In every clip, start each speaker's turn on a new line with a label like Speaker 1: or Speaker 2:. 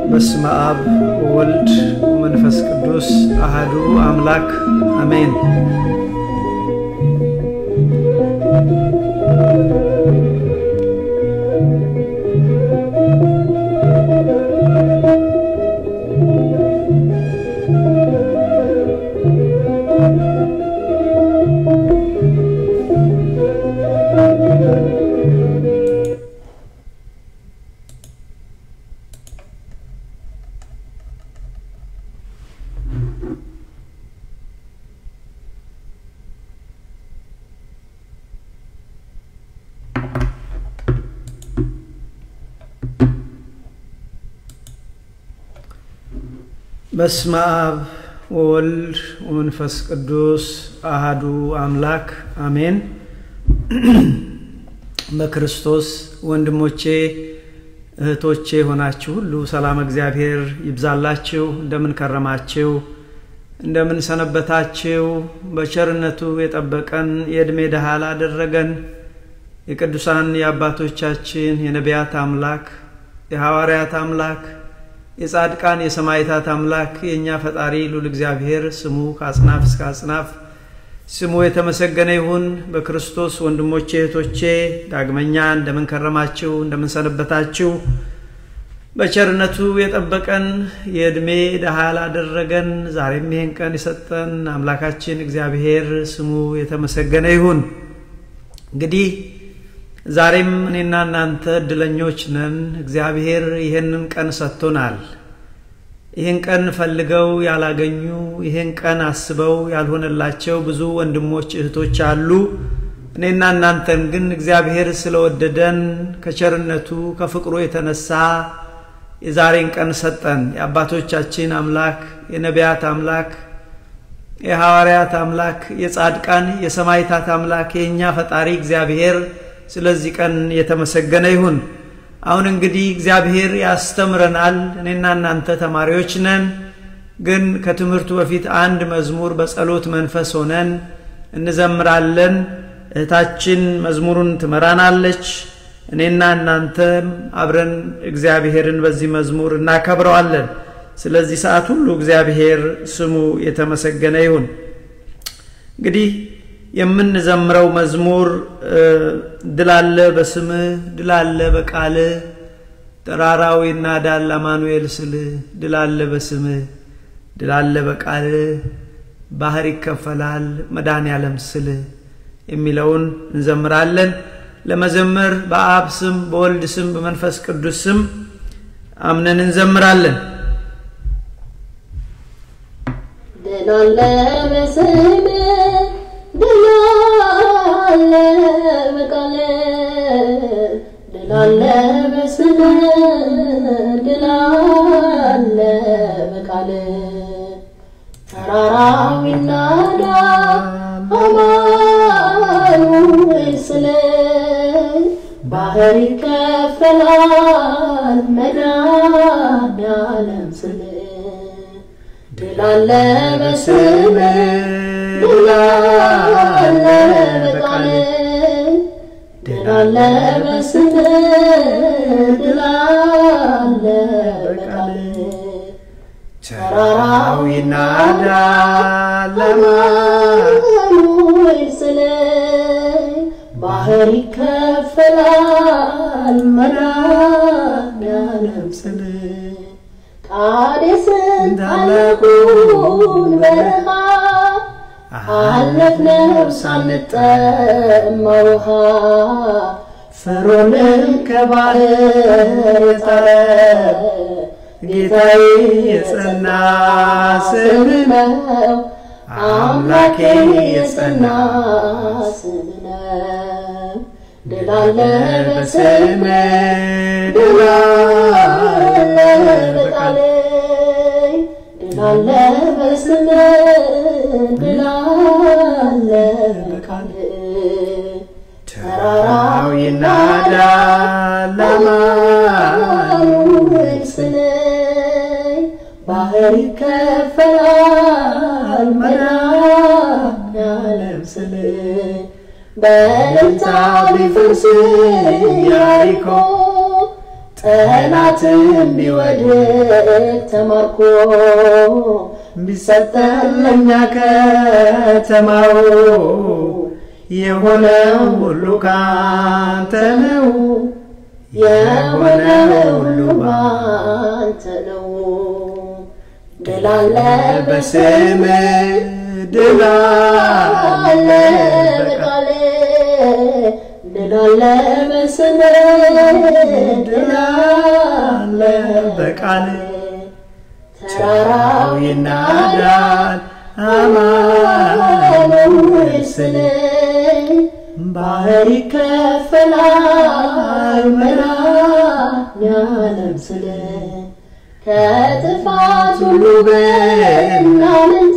Speaker 1: በስመ አብ ወወልድ ወመንፈስ ቅዱስ አህዱ አምላክ አሜን። በስመ አብ ወወልድ ወመንፈስ ቅዱስ አሃዱ አምላክ አሜን። በክርስቶስ ወንድሞቼ እህቶቼ የሆናችሁ ሁሉ ሰላም እግዚአብሔር ይብዛላችሁ። እንደምን ከረማችሁ? እንደምን ሰነበታችሁ? በቸርነቱ የጠበቀን የዕድሜ ድሃ ላደረገን የቅዱሳን የአባቶቻችን የነቢያት አምላክ የሐዋርያት አምላክ የጻድቃን የሰማዕታት አምላክ የእኛ ፈጣሪ ሉል እግዚአብሔር ስሙ ከአጽናፍ እስከ አጽናፍ ስሙ የተመሰገነ ይሁን። በክርስቶስ ወንድሞቼ እህቶቼ ዳግመኛ እንደምንከረማችሁ እንደምንሰነበታችሁ በቸርነቱ የጠበቀን የዕድሜ ድሃ ላደረገን ዛሬም ይህን ቀን የሰጠን አምላካችን እግዚአብሔር ስሙ የተመሰገነ ይሁን። እንግዲህ ዛሬም እኔና እናንተ እድለኞች ነን። እግዚአብሔር ይህንን ቀን ሰጥቶናል። ይህን ቀን ፈልገው ያላገኙ፣ ይህን ቀን አስበው ያልሆነላቸው ብዙ ወንድሞች እህቶች አሉ። እኔና እናንተን ግን እግዚአብሔር ስለወደደን ከቸርነቱ ከፍቅሩ የተነሳ የዛሬን ቀን ሰጠን። የአባቶቻችን አምላክ የነቢያት አምላክ የሐዋርያት አምላክ የጻድቃን የሰማዕታት አምላክ የእኛ ፈጣሪ እግዚአብሔር ስለዚህ ቀን የተመሰገነ ይሁን። አሁን እንግዲህ እግዚአብሔር ያስተምረናል። እኔና እናንተ ተማሪዎች ነን። ግን ከትምህርቱ በፊት አንድ መዝሙር በጸሎት መንፈስ ሆነን እንዘምራለን። እህታችን መዝሙሩን ትመራናለች። እኔና እናንተም አብረን እግዚአብሔርን በዚህ መዝሙር እናከብረዋለን። ስለዚህ ሰዓት ሁሉ እግዚአብሔር ስሙ የተመሰገነ ይሁን። እንግዲህ የምንዘምረው መዝሙር ድል አለ በስምህ ድል አለ በቃልህ ተራራው ይናዳል አማኑኤል ስልህ ድል አለ በስምህ ድል አለ በቃልህ ባህር ይከፈላል መድኃኔዓለም ስልህ የሚለውን እንዘምራለን። ለመዘመር በአብ ስም በወልድ ስም በመንፈስ ቅዱስ ስም አምነን እንዘምራለን።
Speaker 2: ድል አለ በስምህ ድል አለ በቃልህ ድል አለ በስምህ ድል አለ በቃልህ ተራራው ይናዳ አማኑኤል ስልህ ባህር ይከፈላል መድኃኔዓለም ስልህ ድል አለ በስምህ ድል አለ በቃልህ ድል አለ በስምህ ድል አለ በቃልህ
Speaker 1: ተራራው ይናዳል
Speaker 2: አማኑኤል ስልህ ባህር ይከፈላል መድኃኔዓለም ስልህ ቃዴስን ታላቁን በረሃ አለፍነው ሳንጠማ ውሃ
Speaker 1: ፈርዖንን ከባህር የጣለ ጌታዬ የጸና ስም ነው አምላኬ የጸና
Speaker 2: ስም ነው። ድል አለ
Speaker 1: በስም
Speaker 2: በስምህ
Speaker 1: ድል
Speaker 2: ድል
Speaker 1: አለ
Speaker 2: አለ
Speaker 1: በቃልህ
Speaker 2: በቃልህ ድል አለ በስምህ ድል አለ በቃልህ
Speaker 1: ተራራው ይናዳል አማኑኤል
Speaker 2: ስልህ ባህር ይከፈላል መድኃኔዓለም ስልህ በእልልታ ቢፈርስ ኢያሪኮ ጠላትን ቢወድቅ ተማርኮ
Speaker 1: ቢሰጠን ለእኛ ከተማው የሆነ ሁሉ ካንተ ነው
Speaker 2: የሆነ ሁሉ ባንተ ነው። ድል አለ
Speaker 1: በስም ድል አለ
Speaker 2: በቃል ድል አለ በስም ድል አለ
Speaker 1: በቃል
Speaker 2: ተራራው
Speaker 1: ይናዳል
Speaker 2: አማኑኤል ስል ባህር ይከፈላል መድኃኔዓለም ስል ከጥፋት ሁሉ ብናምልጥ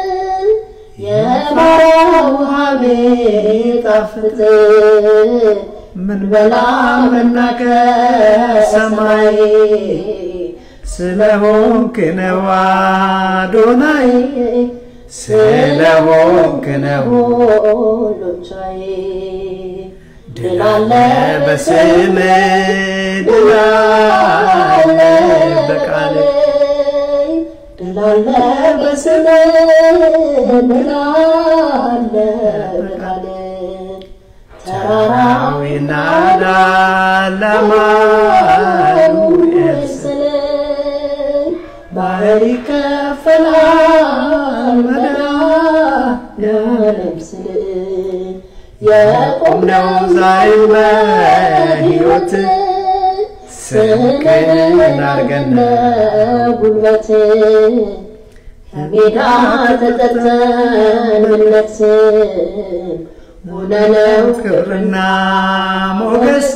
Speaker 2: የባሕር ውሃ ቢጣፍጥ
Speaker 1: ምን
Speaker 2: በላ መና ከሰማይ
Speaker 1: ስለሆንክ ነው አዶናይ ስለሆንክ ነው
Speaker 2: ሁሉም ቻይ ድል አለ
Speaker 1: በስም ድል አለ በቃል
Speaker 2: ድል አለ በስም ድል አለ በቃል ተራራው
Speaker 1: ይናዳል አማኑኤል
Speaker 2: ስል ባህር ይከፈላል መድኃኔዓለም ስል
Speaker 1: ቆምነው ዛሬም በሕይወት ስንቅን አርገን
Speaker 2: ጉልበት ከሜዳ ተጠርተን ምነት ሆነነው
Speaker 1: ክብርና ሞገስ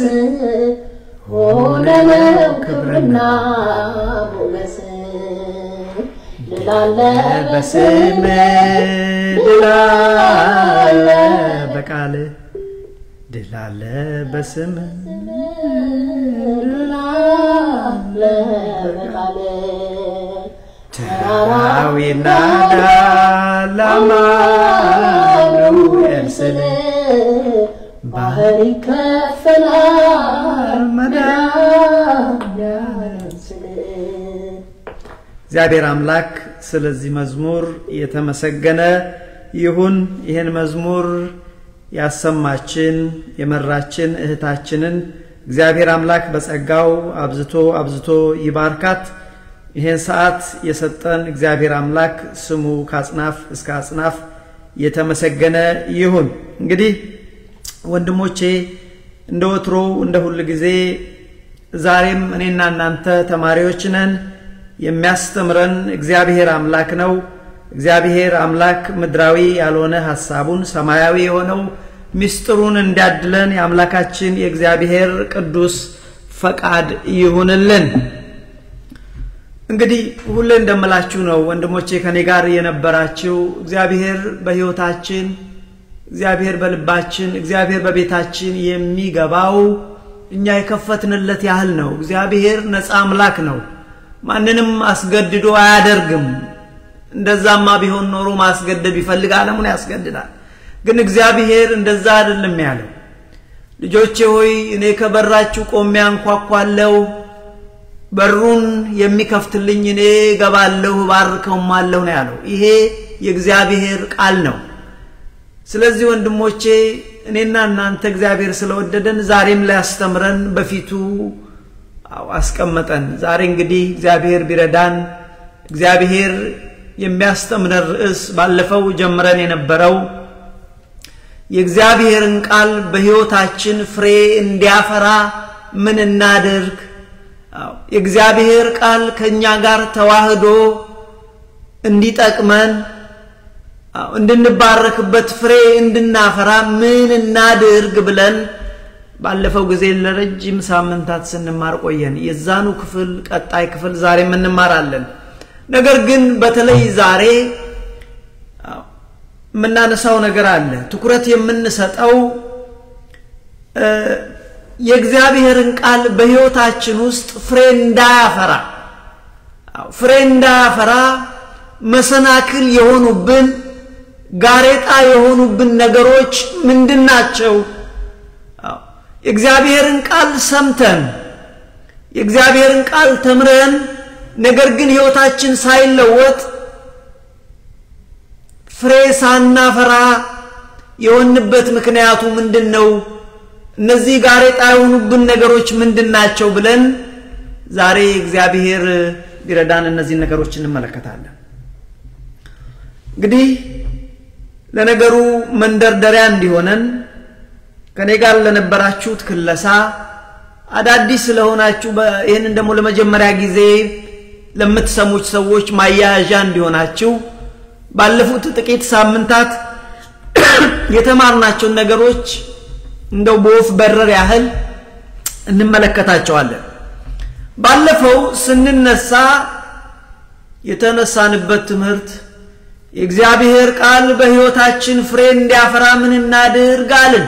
Speaker 2: ሆነነው ክብርና ሞገስ ድል አለ
Speaker 1: በስም ድል አለ በቃል ድል አለ በስም
Speaker 2: ድል አለ በቃል
Speaker 1: ተራራው ይናዳል አማኑኤል ስል
Speaker 2: ባህር ይከፈላል መድኃኔዓለም ስል
Speaker 1: እግዚአብሔር አምላክ ስለዚህ መዝሙር የተመሰገነ ይሁን። ይህን መዝሙር ያሰማችን የመራችን እህታችንን እግዚአብሔር አምላክ በጸጋው አብዝቶ አብዝቶ ይባርካት። ይህን ሰዓት የሰጠን እግዚአብሔር አምላክ ስሙ ከአጽናፍ እስከ አጽናፍ የተመሰገነ ይሁን። እንግዲህ ወንድሞቼ እንደ ወትሮው እንደ ሁል ጊዜ ዛሬም እኔና እናንተ ተማሪዎች ነን። የሚያስተምረን እግዚአብሔር አምላክ ነው። እግዚአብሔር አምላክ ምድራዊ ያልሆነ ሐሳቡን ሰማያዊ የሆነው ምስጢሩን እንዲያድለን የአምላካችን የእግዚአብሔር ቅዱስ ፈቃድ ይሁንልን። እንግዲህ ሁሌ እንደምላችሁ ነው ወንድሞቼ፣ ከኔ ጋር የነበራችሁ እግዚአብሔር በሕይወታችን እግዚአብሔር በልባችን እግዚአብሔር በቤታችን የሚገባው እኛ የከፈትንለት ያህል ነው። እግዚአብሔር ነፃ አምላክ ነው። ማንንም አስገድዶ አያደርግም። እንደዛማ ቢሆን ኖሮ ማስገደድ ቢፈልግ ዓለሙን ያስገድዳል። ግን እግዚአብሔር እንደዛ አይደለም ያለው። ልጆቼ ሆይ እኔ ከበራችሁ ቆሜ አንኳኳለሁ፣ በሩን የሚከፍትልኝ እኔ ገባለሁ፣ ባርከውማለሁ ነው ያለው። ይሄ የእግዚአብሔር ቃል ነው። ስለዚህ ወንድሞቼ እኔና እናንተ እግዚአብሔር ስለወደደን ዛሬም ሊያስተምረን በፊቱ አስቀመጠን። ዛሬ እንግዲህ እግዚአብሔር ቢረዳን እግዚአብሔር የሚያስተምረን ርዕስ ባለፈው ጀምረን የነበረው የእግዚአብሔርን ቃል በሕይወታችን ፍሬ እንዲያፈራ ምን እናድርግ? የእግዚአብሔር ቃል ከእኛ ጋር ተዋህዶ እንዲጠቅመን እንድንባረክበት ፍሬ እንድናፈራ ምን እናድርግ ብለን ባለፈው ጊዜ ለረጅም ሳምንታት ስንማር ቆየን። የዛኑ ክፍል ቀጣይ ክፍል ዛሬም እንማራለን። ነገር ግን በተለይ ዛሬ የምናነሳው ነገር አለ። ትኩረት የምንሰጠው የእግዚአብሔርን ቃል በሕይወታችን ውስጥ ፍሬ እንዳያፈራ ፍሬ እንዳያፈራ መሰናክል የሆኑብን ጋሬጣ የሆኑብን ነገሮች ምንድን ናቸው? የእግዚአብሔርን ቃል ሰምተን የእግዚአብሔርን ቃል ተምረን ነገር ግን ሕይወታችን ሳይለወጥ ፍሬ ሳናፈራ የሆንበት ምክንያቱ ምንድን ነው? እነዚህ ጋሬጣ የሆኑብን ነገሮች ምንድን ናቸው ብለን ዛሬ እግዚአብሔር ቢረዳን እነዚህን ነገሮች እንመለከታለን። እንግዲህ ለነገሩ መንደርደሪያ እንዲሆነን ከኔ ጋር ለነበራችሁት ክለሳ አዳዲስ ስለሆናችሁ ይህንን ደግሞ ለመጀመሪያ ጊዜ ለምትሰሙት ሰዎች ማያያዣ እንዲሆናችሁ ባለፉት ጥቂት ሳምንታት የተማርናቸውን ነገሮች እንደው በወፍ በረር ያህል እንመለከታቸዋለን። ባለፈው ስንነሳ የተነሳንበት ትምህርት የእግዚአብሔር ቃል በሕይወታችን ፍሬ እንዲያፈራ ምን እናድርግ አልን።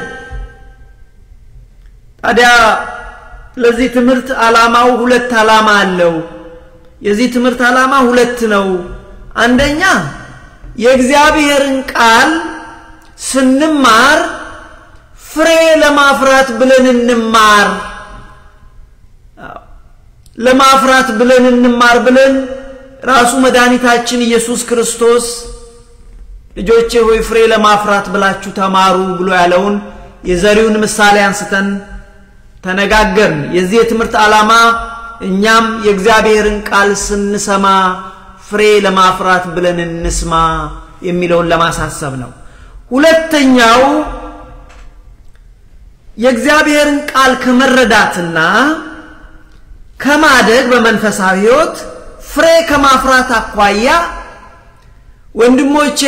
Speaker 1: ታዲያ ለዚህ ትምህርት ዓላማው ሁለት ዓላማ አለው። የዚህ ትምህርት ዓላማ ሁለት ነው። አንደኛ የእግዚአብሔርን ቃል ስንማር ፍሬ ለማፍራት ብለን እንማር ለማፍራት ብለን እንማር ብለን ራሱ መድኃኒታችን ኢየሱስ ክርስቶስ ልጆቼ ሆይ ፍሬ ለማፍራት ብላችሁ ተማሩ ብሎ ያለውን የዘሪውን ምሳሌ አንስተን ተነጋገርን። የዚህ የትምህርት ዓላማ እኛም የእግዚአብሔርን ቃል ስንሰማ ፍሬ ለማፍራት ብለን እንስማ የሚለውን ለማሳሰብ ነው። ሁለተኛው የእግዚአብሔርን ቃል ከመረዳትና ከማደግ በመንፈሳዊ ሕይወት ፍሬ ከማፍራት አኳያ ወንድሞቼ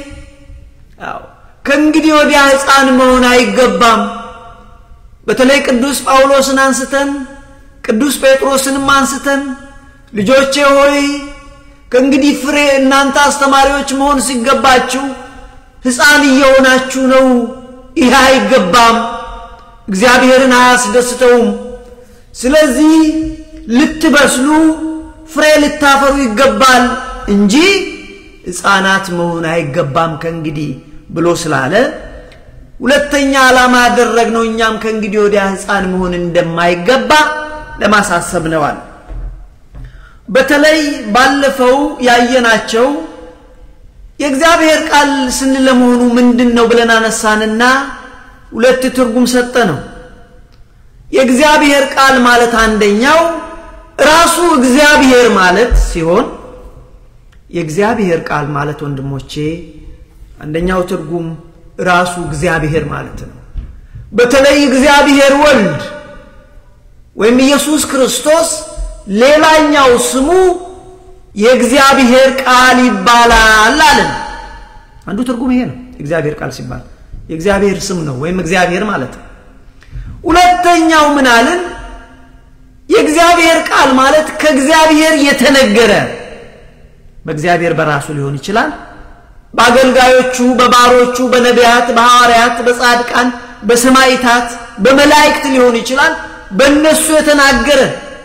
Speaker 1: ከእንግዲህ ወዲያ ሕፃን መሆን አይገባም። በተለይ ቅዱስ ጳውሎስን አንስተን ቅዱስ ጴጥሮስንም አንስተን ልጆቼ ሆይ ከእንግዲህ ፍሬ እናንተ አስተማሪዎች መሆን ሲገባችሁ ሕፃን እየሆናችሁ ነው። ይህ አይገባም፣ እግዚአብሔርን አያስደስተውም። ስለዚህ ልትበስሉ ፍሬ ልታፈሩ ይገባል እንጂ ሕፃናት መሆን አይገባም ከእንግዲህ ብሎ ስላለ ሁለተኛ ዓላማ ያደረግነው እኛም ከእንግዲህ ወዲያ ሕፃን መሆን እንደማይገባ ለማሳሰብ ነዋል። በተለይ ባለፈው ያየናቸው የእግዚአብሔር ቃል ስንል ለመሆኑ ምንድን ነው ብለን አነሳንና ሁለት ትርጉም ሰጠ ነው። የእግዚአብሔር ቃል ማለት አንደኛው ራሱ እግዚአብሔር ማለት ሲሆን የእግዚአብሔር ቃል ማለት ወንድሞቼ አንደኛው ትርጉም ራሱ እግዚአብሔር ማለት ነው። በተለይ እግዚአብሔር ወልድ ወይም ኢየሱስ ክርስቶስ ሌላኛው ስሙ የእግዚአብሔር ቃል ይባላል አለን። አንዱ ትርጉም ይሄ ነው። እግዚአብሔር ቃል ሲባል የእግዚአብሔር ስም ነው ወይም እግዚአብሔር ማለት ነው። ሁለተኛው ምን አልን? የእግዚአብሔር ቃል ማለት ከእግዚአብሔር የተነገረ በእግዚአብሔር በራሱ ሊሆን ይችላል። በአገልጋዮቹ፣ በባሮቹ፣ በነቢያት፣ በሐዋርያት፣ በጻድቃን፣ በሰማይታት፣ በመላእክት ሊሆን ይችላል። በእነሱ የተናገረ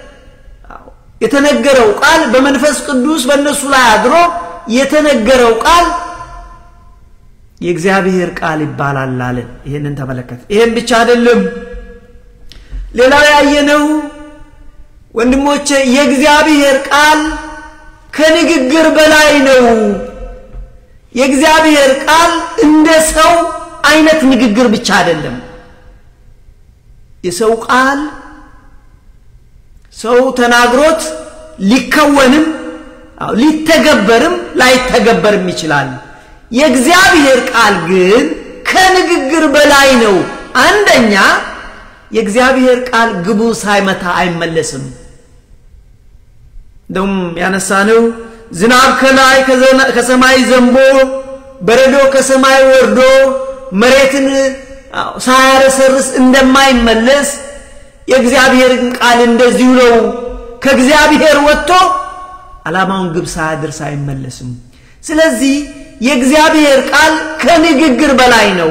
Speaker 1: የተነገረው ቃል በመንፈስ ቅዱስ በእነሱ ላይ አድሮ የተነገረው ቃል የእግዚአብሔር ቃል ይባላል አለን። ይህንን ተመለከት። ይህም ብቻ አይደለም። ሌላው ያየነው ወንድሞቼ የእግዚአብሔር ቃል ከንግግር በላይ ነው። የእግዚአብሔር ቃል እንደ ሰው አይነት ንግግር ብቻ አይደለም። የሰው ቃል ሰው ተናግሮት ሊከወንም ሊተገበርም ላይተገበርም ይችላል። የእግዚአብሔር ቃል ግን ከንግግር በላይ ነው። አንደኛ የእግዚአብሔር ቃል ግቡ ሳይመታ አይመለስም። እንደውም ያነሳነው ዝናብ ከላይ ከሰማይ ዘንቦ በረዶ ከሰማይ ወርዶ መሬትን ሳያረሰርስ እንደማይመለስ የእግዚአብሔርን ቃል እንደዚሁ ነው። ከእግዚአብሔር ወጥቶ ዓላማውን ግብ ሳያደርስ አይመለስም። ስለዚህ የእግዚአብሔር ቃል ከንግግር በላይ ነው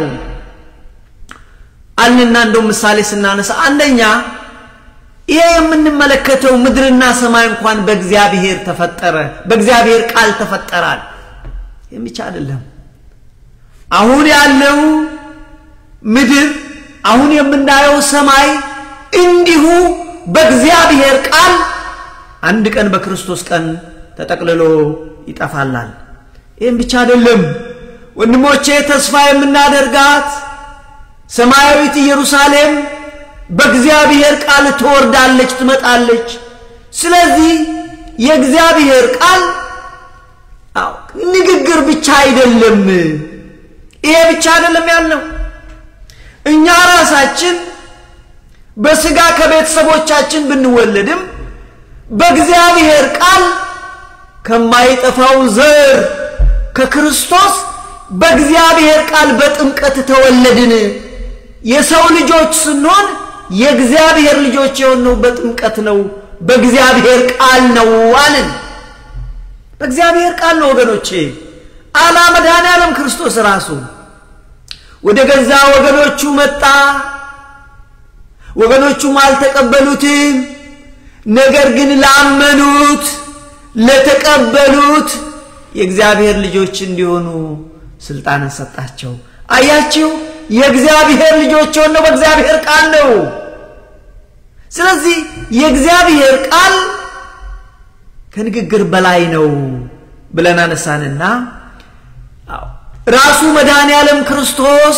Speaker 1: አልንና እንደው ምሳሌ ስናነሳ አንደኛ ይሄ የምንመለከተው ምድርና ሰማይ እንኳን በእግዚአብሔር ተፈጠረ፣ በእግዚአብሔር ቃል ተፈጠራል። ይህም ብቻ አይደለም። አሁን ያለው ምድር፣ አሁን የምናየው ሰማይ እንዲሁ በእግዚአብሔር ቃል አንድ ቀን በክርስቶስ ቀን ተጠቅልሎ ይጠፋላል። ይህም ብቻ አይደለም ወንድሞቼ፣ ተስፋ የምናደርጋት ሰማያዊት ኢየሩሳሌም በእግዚአብሔር ቃል ትወርዳለች፣ ትመጣለች። ስለዚህ የእግዚአብሔር ቃል ንግግር ብቻ አይደለም። ይሄ ብቻ አይደለም ያልነው እኛ ራሳችን በስጋ ከቤተሰቦቻችን ብንወለድም በእግዚአብሔር ቃል ከማይጠፋው ዘር ከክርስቶስ በእግዚአብሔር ቃል በጥምቀት ተወለድን። የሰው ልጆች ስንሆን የእግዚአብሔር ልጆች የሆነው በጥምቀት ነው፣ በእግዚአብሔር ቃል ነው አልን። በእግዚአብሔር ቃል ነው ወገኖቼ። አላ መድኃኔ ዓለም ክርስቶስ ራሱ ወደ ገዛ ወገኖቹ መጣ፣ ወገኖቹም አልተቀበሉትም። ነገር ግን ላመኑት ለተቀበሉት የእግዚአብሔር ልጆች እንዲሆኑ ስልጣንን ሰጣቸው። አያችሁ፣ የእግዚአብሔር ልጆች የሆነው በእግዚአብሔር ቃል ነው። ስለዚህ የእግዚአብሔር ቃል ከንግግር በላይ ነው ብለን አነሳንና ራሱ መድኃኔ ዓለም ክርስቶስ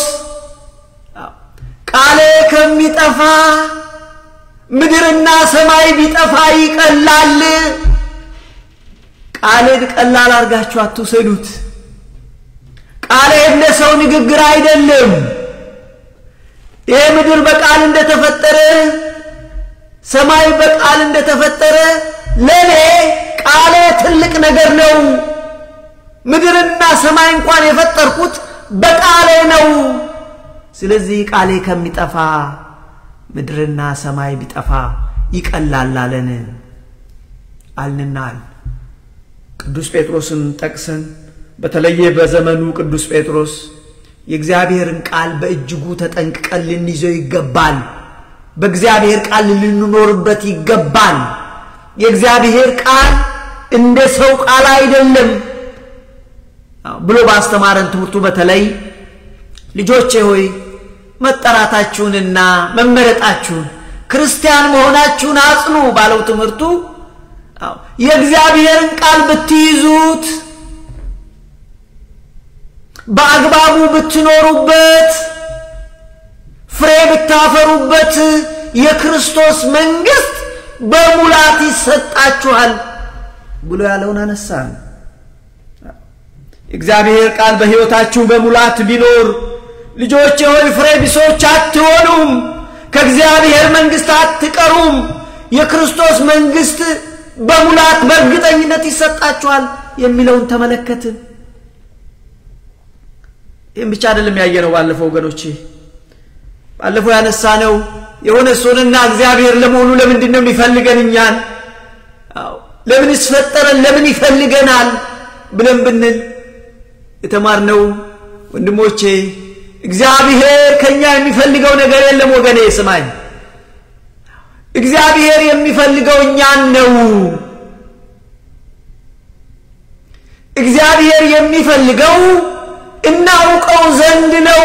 Speaker 1: ቃሌ ከሚጠፋ ምድርና ሰማይ ቢጠፋ ይቀላል። ቃሌን ቀላል አድርጋችሁ አትውሰዱት። ቃሌ ለሰው ንግግር አይደለም። ይህ ምድር በቃል እንደተፈጠረ ሰማይ በቃል እንደተፈጠረ ለእኔ ቃሌ ትልቅ ነገር ነው። ምድርና ሰማይ እንኳን የፈጠርኩት በቃሌ ነው። ስለዚህ ቃሌ ከሚጠፋ ምድርና ሰማይ ቢጠፋ ይቀላል አለን አልንናል። ቅዱስ ጴጥሮስን ጠቅሰን በተለየ በዘመኑ ቅዱስ ጴጥሮስ የእግዚአብሔርን ቃል በእጅጉ ተጠንቅቀን ልንይዘው ይገባል። በእግዚአብሔር ቃል ልንኖርበት ይገባል። የእግዚአብሔር ቃል እንደ ሰው ቃል አይደለም ብሎ ባስተማረን ትምህርቱ በተለይ ልጆቼ ሆይ መጠራታችሁንና መመረጣችሁን ክርስቲያን መሆናችሁን አጽኑ ባለው ትምህርቱ የእግዚአብሔርን ቃል ብትይዙት በአግባቡ ብትኖሩበት ፍሬ ብታፈሩበት የክርስቶስ መንግሥት በሙላት ይሰጣችኋል ብሎ ያለውን አነሳን። የእግዚአብሔር ቃል በሕይወታችሁ በሙላት ቢኖር ልጆች ሆይ ፍሬ ቢሶች አትሆኑም፣ ከእግዚአብሔር መንግሥት አትቀሩም። የክርስቶስ መንግሥት በሙላት በእርግጠኝነት ይሰጣችኋል የሚለውን ተመለከትን። ይህም ብቻ አይደለም ያየነው። ባለፈው ወገኖቼ ባለፈው ያነሳነው የሆነ እሱንና እግዚአብሔር ለመሆኑ ለምንድን ነው የሚፈልገን እኛን? ለምን ይስፈጠረን? ለምን ይፈልገናል ብለን ብንል የተማርነው ወንድሞቼ እግዚአብሔር ከኛ የሚፈልገው ነገር የለም። ወገኔ ስማኝ፣ እግዚአብሔር የሚፈልገው እኛን ነው። እግዚአብሔር የሚፈልገው እናውቀው ዘንድ ነው።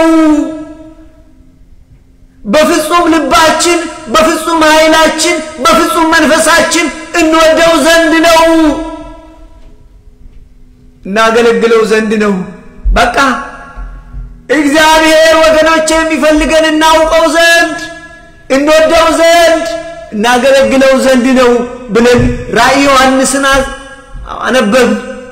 Speaker 1: በፍጹም ልባችን፣ በፍጹም ኃይላችን፣ በፍጹም መንፈሳችን እንወደው ዘንድ ነው። እናገለግለው ዘንድ ነው። በቃ እግዚአብሔር ወገኖች የሚፈልገን እናውቀው ዘንድ እንወደው ዘንድ እናገለግለው ዘንድ ነው ብለን ራእይ ዮሐንስን አነበብ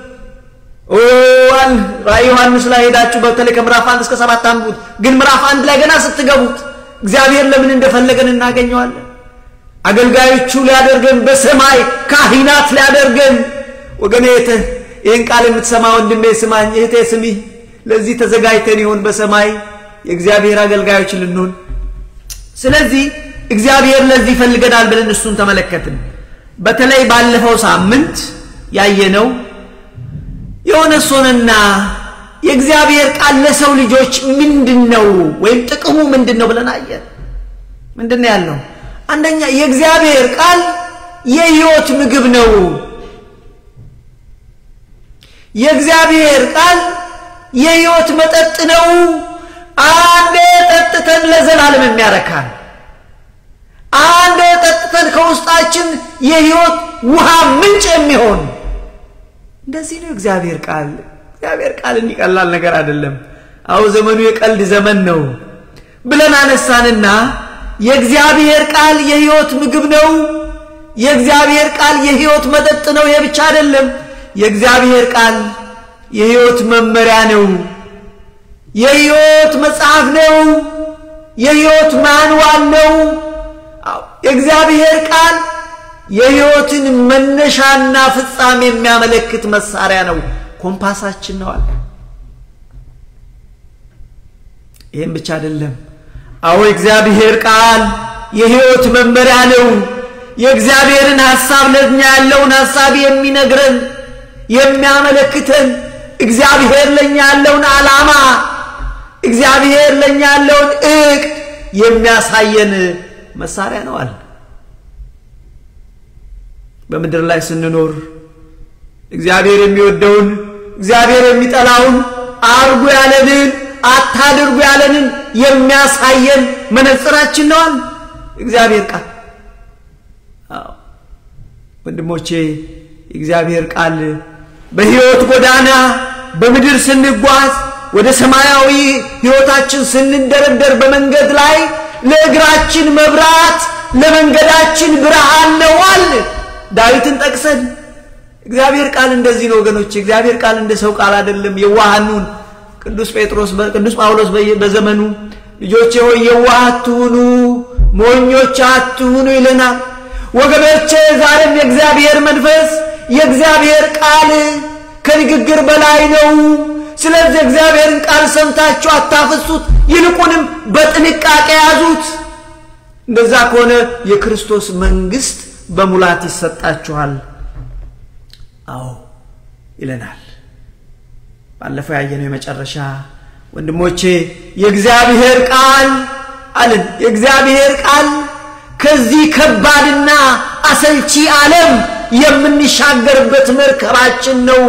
Speaker 1: ኦዋል ራእይ ዮሐንስ ላይ ሄዳችሁ በተለይ ከምዕራፍ አንድ እስከ ሰባት አንቡት። ግን ምዕራፍ አንድ ላይ ገና ስትገቡት እግዚአብሔር ለምን እንደፈለገን እናገኘዋለን። አገልጋዮቹ ሊያደርገን በሰማይ ካህናት ሊያደርገን ወገኔ ይህን ቃል የምትሰማ ወንድሜ ስማኝ፣ እህቴ ስሚ። ለዚህ ተዘጋጅተን ይሆን በሰማይ የእግዚአብሔር አገልጋዮች ልንሆን? ስለዚህ እግዚአብሔር ለዚህ ይፈልገናል ብለን እሱን ተመለከትን። በተለይ ባለፈው ሳምንት ያየነው የሆነ ሶንና የእግዚአብሔር ቃል ለሰው ልጆች ምንድን ነው ወይም ጥቅሙ ምንድን ነው ብለን አየን። ምንድን ነው ያለው? አንደኛ የእግዚአብሔር ቃል የሕይወት ምግብ ነው። የእግዚአብሔር ቃል የሕይወት መጠጥ ነው። አንዴ ጠጥተን ለዘላለም የሚያረካል፣ አንድ ጠጥተን ከውስጣችን የሕይወት ውሃ ምንጭ የሚሆን እንደዚህ ነው እግዚአብሔር ቃል። እግዚአብሔር ቃል እንዲቀላል ነገር አይደለም። አዎ ዘመኑ የቀልድ ዘመን ነው ብለን አነሳንና የእግዚአብሔር ቃል የሕይወት ምግብ ነው። የእግዚአብሔር ቃል የሕይወት መጠጥ ነው። ይሄ ብቻ አይደለም። የእግዚአብሔር ቃል የሕይወት መመሪያ ነው። የሕይወት መጽሐፍ ነው። የሕይወት ማንዋል ነው። የእግዚአብሔር ቃል የሕይወትን መነሻና ፍጻሜ የሚያመለክት መሳሪያ ነው። ኮምፓሳችን ነው አለ። ይህም ብቻ አይደለም። አዎ የእግዚአብሔር ቃል የሕይወት መመሪያ ነው። የእግዚአብሔርን ሐሳብ ለእኛ ያለውን ሐሳብ የሚነግረን የሚያመለክተን እግዚአብሔር ለእኛ ያለውን ዓላማ እግዚአብሔር ለእኛ ያለውን እቅድ የሚያሳየን መሳሪያ ነው አለ። በምድር ላይ ስንኖር እግዚአብሔር የሚወደውን እግዚአብሔር የሚጠላውን አርጉ ያለንን አታድርጉ ያለንን የሚያሳየን መነጽራችን ነዋል እግዚአብሔር ቃል። ወንድሞቼ የእግዚአብሔር ቃል በሕይወት ጎዳና በምድር ስንጓዝ ወደ ሰማያዊ ሕይወታችን ስንደረደር በመንገድ ላይ ለእግራችን መብራት ለመንገዳችን ብርሃን ነዋል። ዳዊትን ጠቅሰን እግዚአብሔር ቃል እንደዚህ ነው ወገኖች። እግዚአብሔር ቃል እንደ ሰው ቃል አይደለም። የዋሃኑን ቅዱስ ጴጥሮስ ቅዱስ ጳውሎስ በዘመኑ ልጆቼ ሆይ የዋህ አትሁኑ፣ ሞኞች አትሁኑ ይለናል። ወገኖቼ ዛሬም የእግዚአብሔር መንፈስ የእግዚአብሔር ቃል ከንግግር በላይ ነው። ስለዚህ እግዚአብሔርን ቃል ሰምታችሁ አታፍሱት፣ ይልቁንም በጥንቃቄ ያዙት። እንደዛ ከሆነ የክርስቶስ መንግሥት በሙላት ይሰጣችኋል። አዎ ይለናል። ባለፈው ያየነው የመጨረሻ ወንድሞቼ የእግዚአብሔር ቃል አለን። የእግዚአብሔር ቃል ከዚህ ከባድና አሰልቺ ዓለም የምንሻገርበት መርከባችን ነው።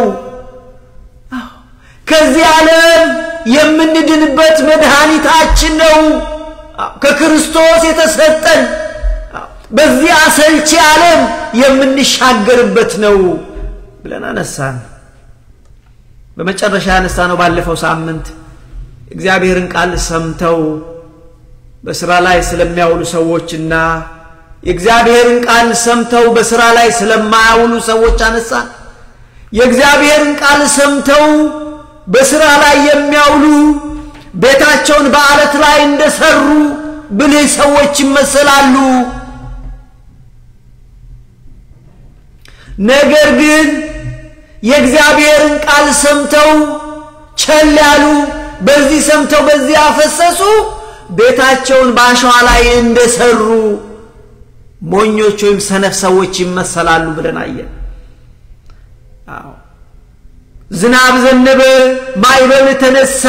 Speaker 1: ከዚህ ዓለም የምንድንበት መድኃኒታችን ነው። ከክርስቶስ የተሰጠን በዚህ አሰልቺ ዓለም የምንሻገርበት ነው ብለን አነሳን። በመጨረሻ ያነሳ ነው ባለፈው ሳምንት እግዚአብሔርን ቃል ሰምተው በስራ ላይ ስለሚያውሉ ሰዎችና የእግዚአብሔርን ቃል ሰምተው በስራ ላይ ስለማያውሉ ሰዎች አነሳን። የእግዚአብሔርን ቃል ሰምተው በስራ ላይ የሚያውሉ ቤታቸውን በአለት ላይ እንደሰሩ ብልህ ሰዎች ይመሰላሉ። ነገር ግን የእግዚአብሔርን ቃል ሰምተው ቸል ያሉ፣ በዚህ ሰምተው በዚህ ያፈሰሱ ቤታቸውን በአሸዋ ላይ እንደሰሩ ሞኞች ወይም ሰነፍ ሰዎች ይመሰላሉ ብለን አየን። አዎ ዝናብ ዘነበ፣ ማዕበል ተነሳ፣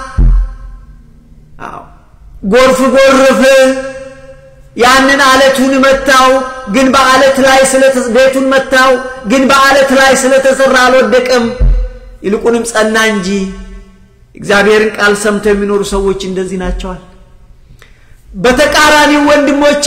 Speaker 1: አዎ ጎርፍ ጎረፈ፣ ያንን አለቱን መታው። ግን በአለት ላይ ቤቱን መታው፣ ግን በአለት ላይ ስለተሰራ አልወደቀም፣ ይልቁንም ጸና እንጂ። እግዚአብሔርን ቃል ሰምተው የሚኖሩ ሰዎች እንደዚህ ናቸዋል። በተቃራኒው ወንድሞቼ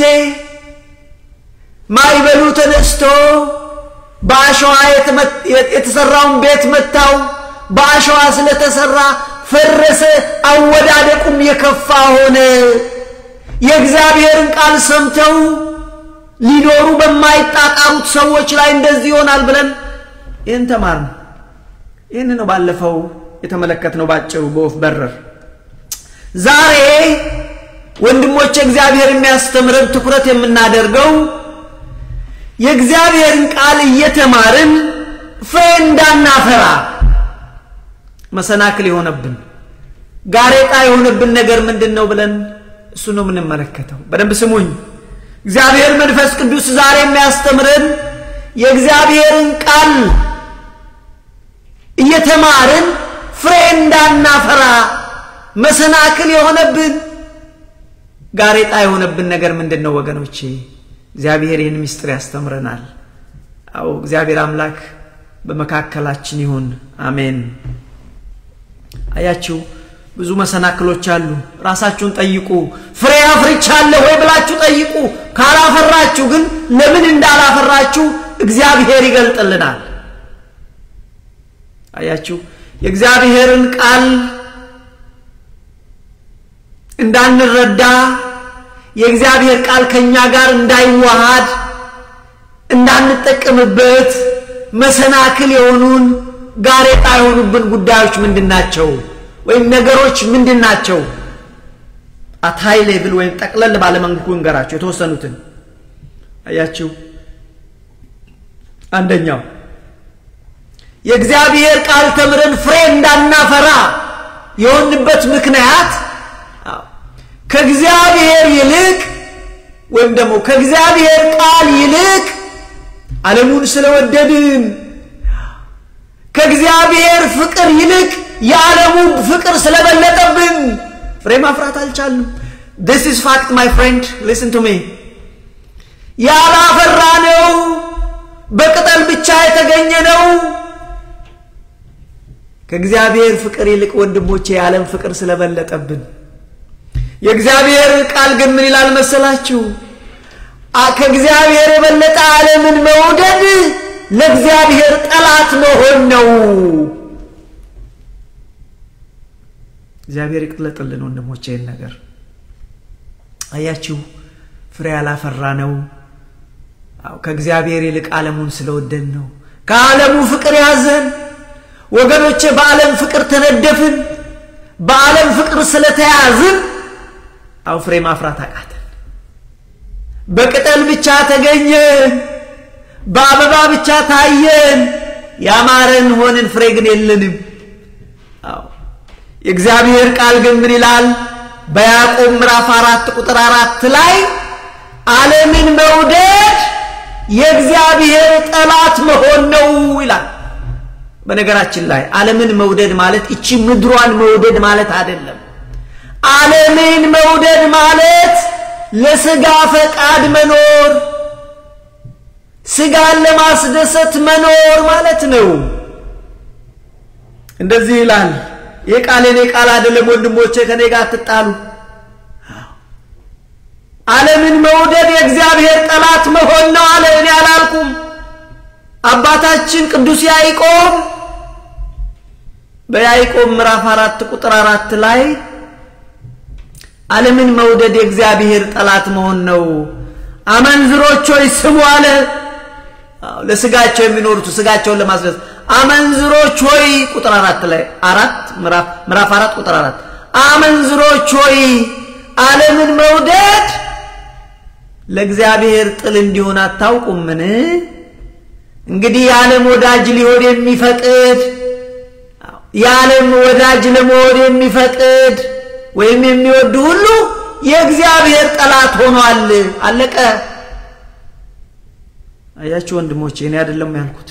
Speaker 1: ማዕበሉ ተነስቶ በአሸዋ የተሰራውን ቤት መታው። በአሸዋ ስለተሰራ ፈረሰ፣ አወዳደቁም የከፋ ሆነ። የእግዚአብሔርን ቃል ሰምተው ሊኖሩ በማይጣጣሩት ሰዎች ላይ እንደዚህ ይሆናል ብለን ይህን ተማርን። ይህን ነው ባለፈው የተመለከትነው ባጭሩ በወፍ በረር። ዛሬ ወንድሞች እግዚአብሔር የሚያስተምረን ትኩረት የምናደርገው የእግዚአብሔርን ቃል እየተማርን ፍሬ እንዳናፈራ መሰናክል የሆነብን ጋሬጣ የሆነብን ነገር ምንድን ነው ብለን እሱ ነው የምንመለከተው። በደንብ ስሙኝ። እግዚአብሔር መንፈስ ቅዱስ ዛሬ የሚያስተምረን የእግዚአብሔርን ቃል እየተማርን ፍሬ እንዳናፈራ መሰናክል የሆነብን ጋሬጣ የሆነብን ነገር ምንድን ነው ወገኖቼ? እግዚአብሔር ይህን ምስጢር ያስተምረናል። አዎ እግዚአብሔር አምላክ በመካከላችን ይሁን። አሜን። አያችሁ ብዙ መሰናክሎች አሉ። ራሳችሁን ጠይቁ። ፍሬ አፍርቻለሁ ወይ ብላችሁ ጠይቁ። ካላፈራችሁ ግን ለምን እንዳላፈራችሁ እግዚአብሔር ይገልጥልናል። አያችሁ፣ የእግዚአብሔርን ቃል እንዳንረዳ የእግዚአብሔር ቃል ከኛ ጋር እንዳይዋሃድ እንዳንጠቀምበት መሰናክል የሆኑን ጋሬጣ የሆኑብን ጉዳዮች ምንድን ናቸው? ወይም ነገሮች ምንድን ናቸው? አታይ ሌብል ወይም ጠቅለል ባለመንኩ እንገራቸው የተወሰኑትን አያችሁ። አንደኛው የእግዚአብሔር ቃል ተምረን ፍሬ እንዳናፈራ የሆንበት ምክንያት ከእግዚአብሔር ይልቅ ወይም ደግሞ ከእግዚአብሔር ቃል ይልቅ ዓለሙን ስለወደድን ከእግዚአብሔር ፍቅር ይልቅ የዓለሙ ፍቅር ስለበለጠብን ፍሬ ማፍራት አልቻልንም። this is fact my friend listen to me ያላፈራ ነው በቅጠል ብቻ የተገኘ ነው። ከእግዚአብሔር ፍቅር ይልቅ ወንድሞቼ የዓለም ፍቅር ስለበለጠብን የእግዚአብሔር ቃል ግን ምን ይላል መሰላችሁ? ከእግዚአብሔር የበለጠ ዓለምን መውደድ ለእግዚአብሔር ጠላት መሆን ነው። እግዚአብሔር ይቅለጥልን ወንድሞቼ። ይህን ነገር አያችሁ፣ ፍሬ ያላፈራ ነው ከእግዚአብሔር ይልቅ ዓለሙን ስለወደድ ነው። ከዓለሙ ፍቅር ያዘን ወገኖቼ፣ በዓለም ፍቅር ተነደፍን። በዓለም ፍቅር ስለተያዝን አው ፍሬ ማፍራት አቃተን። በቅጠል ብቻ ተገኘን፣ በአበባ ብቻ ታየን፣ ያማረን ሆንን፣ ፍሬ ግን የለንም። አዎ የእግዚአብሔር ቃል ግን ምን ይላል? በያዕቆብ ምዕራፍ አራት ቁጥር አራት ላይ ዓለምን መውደድ የእግዚአብሔር ጠላት መሆን ነው ይላል። በነገራችን ላይ ዓለምን መውደድ ማለት እቺ ምድሯን መውደድ ማለት አይደለም። ዓለምን መውደድ ማለት ለስጋ ፈቃድ መኖር፣ ስጋን ለማስደሰት መኖር ማለት ነው። እንደዚህ ይላል። ይህ ቃል የኔ ቃል አይደለም ወንድሞቼ፣ ከኔ ጋር አትጣሉ። ዓለምን መውደድ የእግዚአብሔር ጠላት መሆን ነው አለ። እኔ አላልኩም። አባታችን ቅዱስ ያዕቆብ በያዕቆብ ምዕራፍ አራት ቁጥር አራት ላይ ዓለምን መውደድ የእግዚአብሔር ጠላት መሆን ነው። አመንዝሮች ሆይ ስሙ አለ። ለስጋቸው የሚኖሩት ስጋቸውን ለማስደሰት አመንዝሮች ሆይ ቁጥር አራት ላይ አራት ምዕራፍ አራት ቁጥር አራት አመንዝሮች ሆይ ዓለምን መውደድ ለእግዚአብሔር ጥል እንዲሆን አታውቁምን? እንግዲህ የዓለም ወዳጅ ሊሆን የሚፈቅድ የዓለም ወዳጅ ለመሆን የሚፈቅድ ወይም የሚወድ ሁሉ የእግዚአብሔር ጠላት ሆኗል። አለቀ። አያችሁ ወንድሞቼ፣ እኔ አይደለም ያልኩት።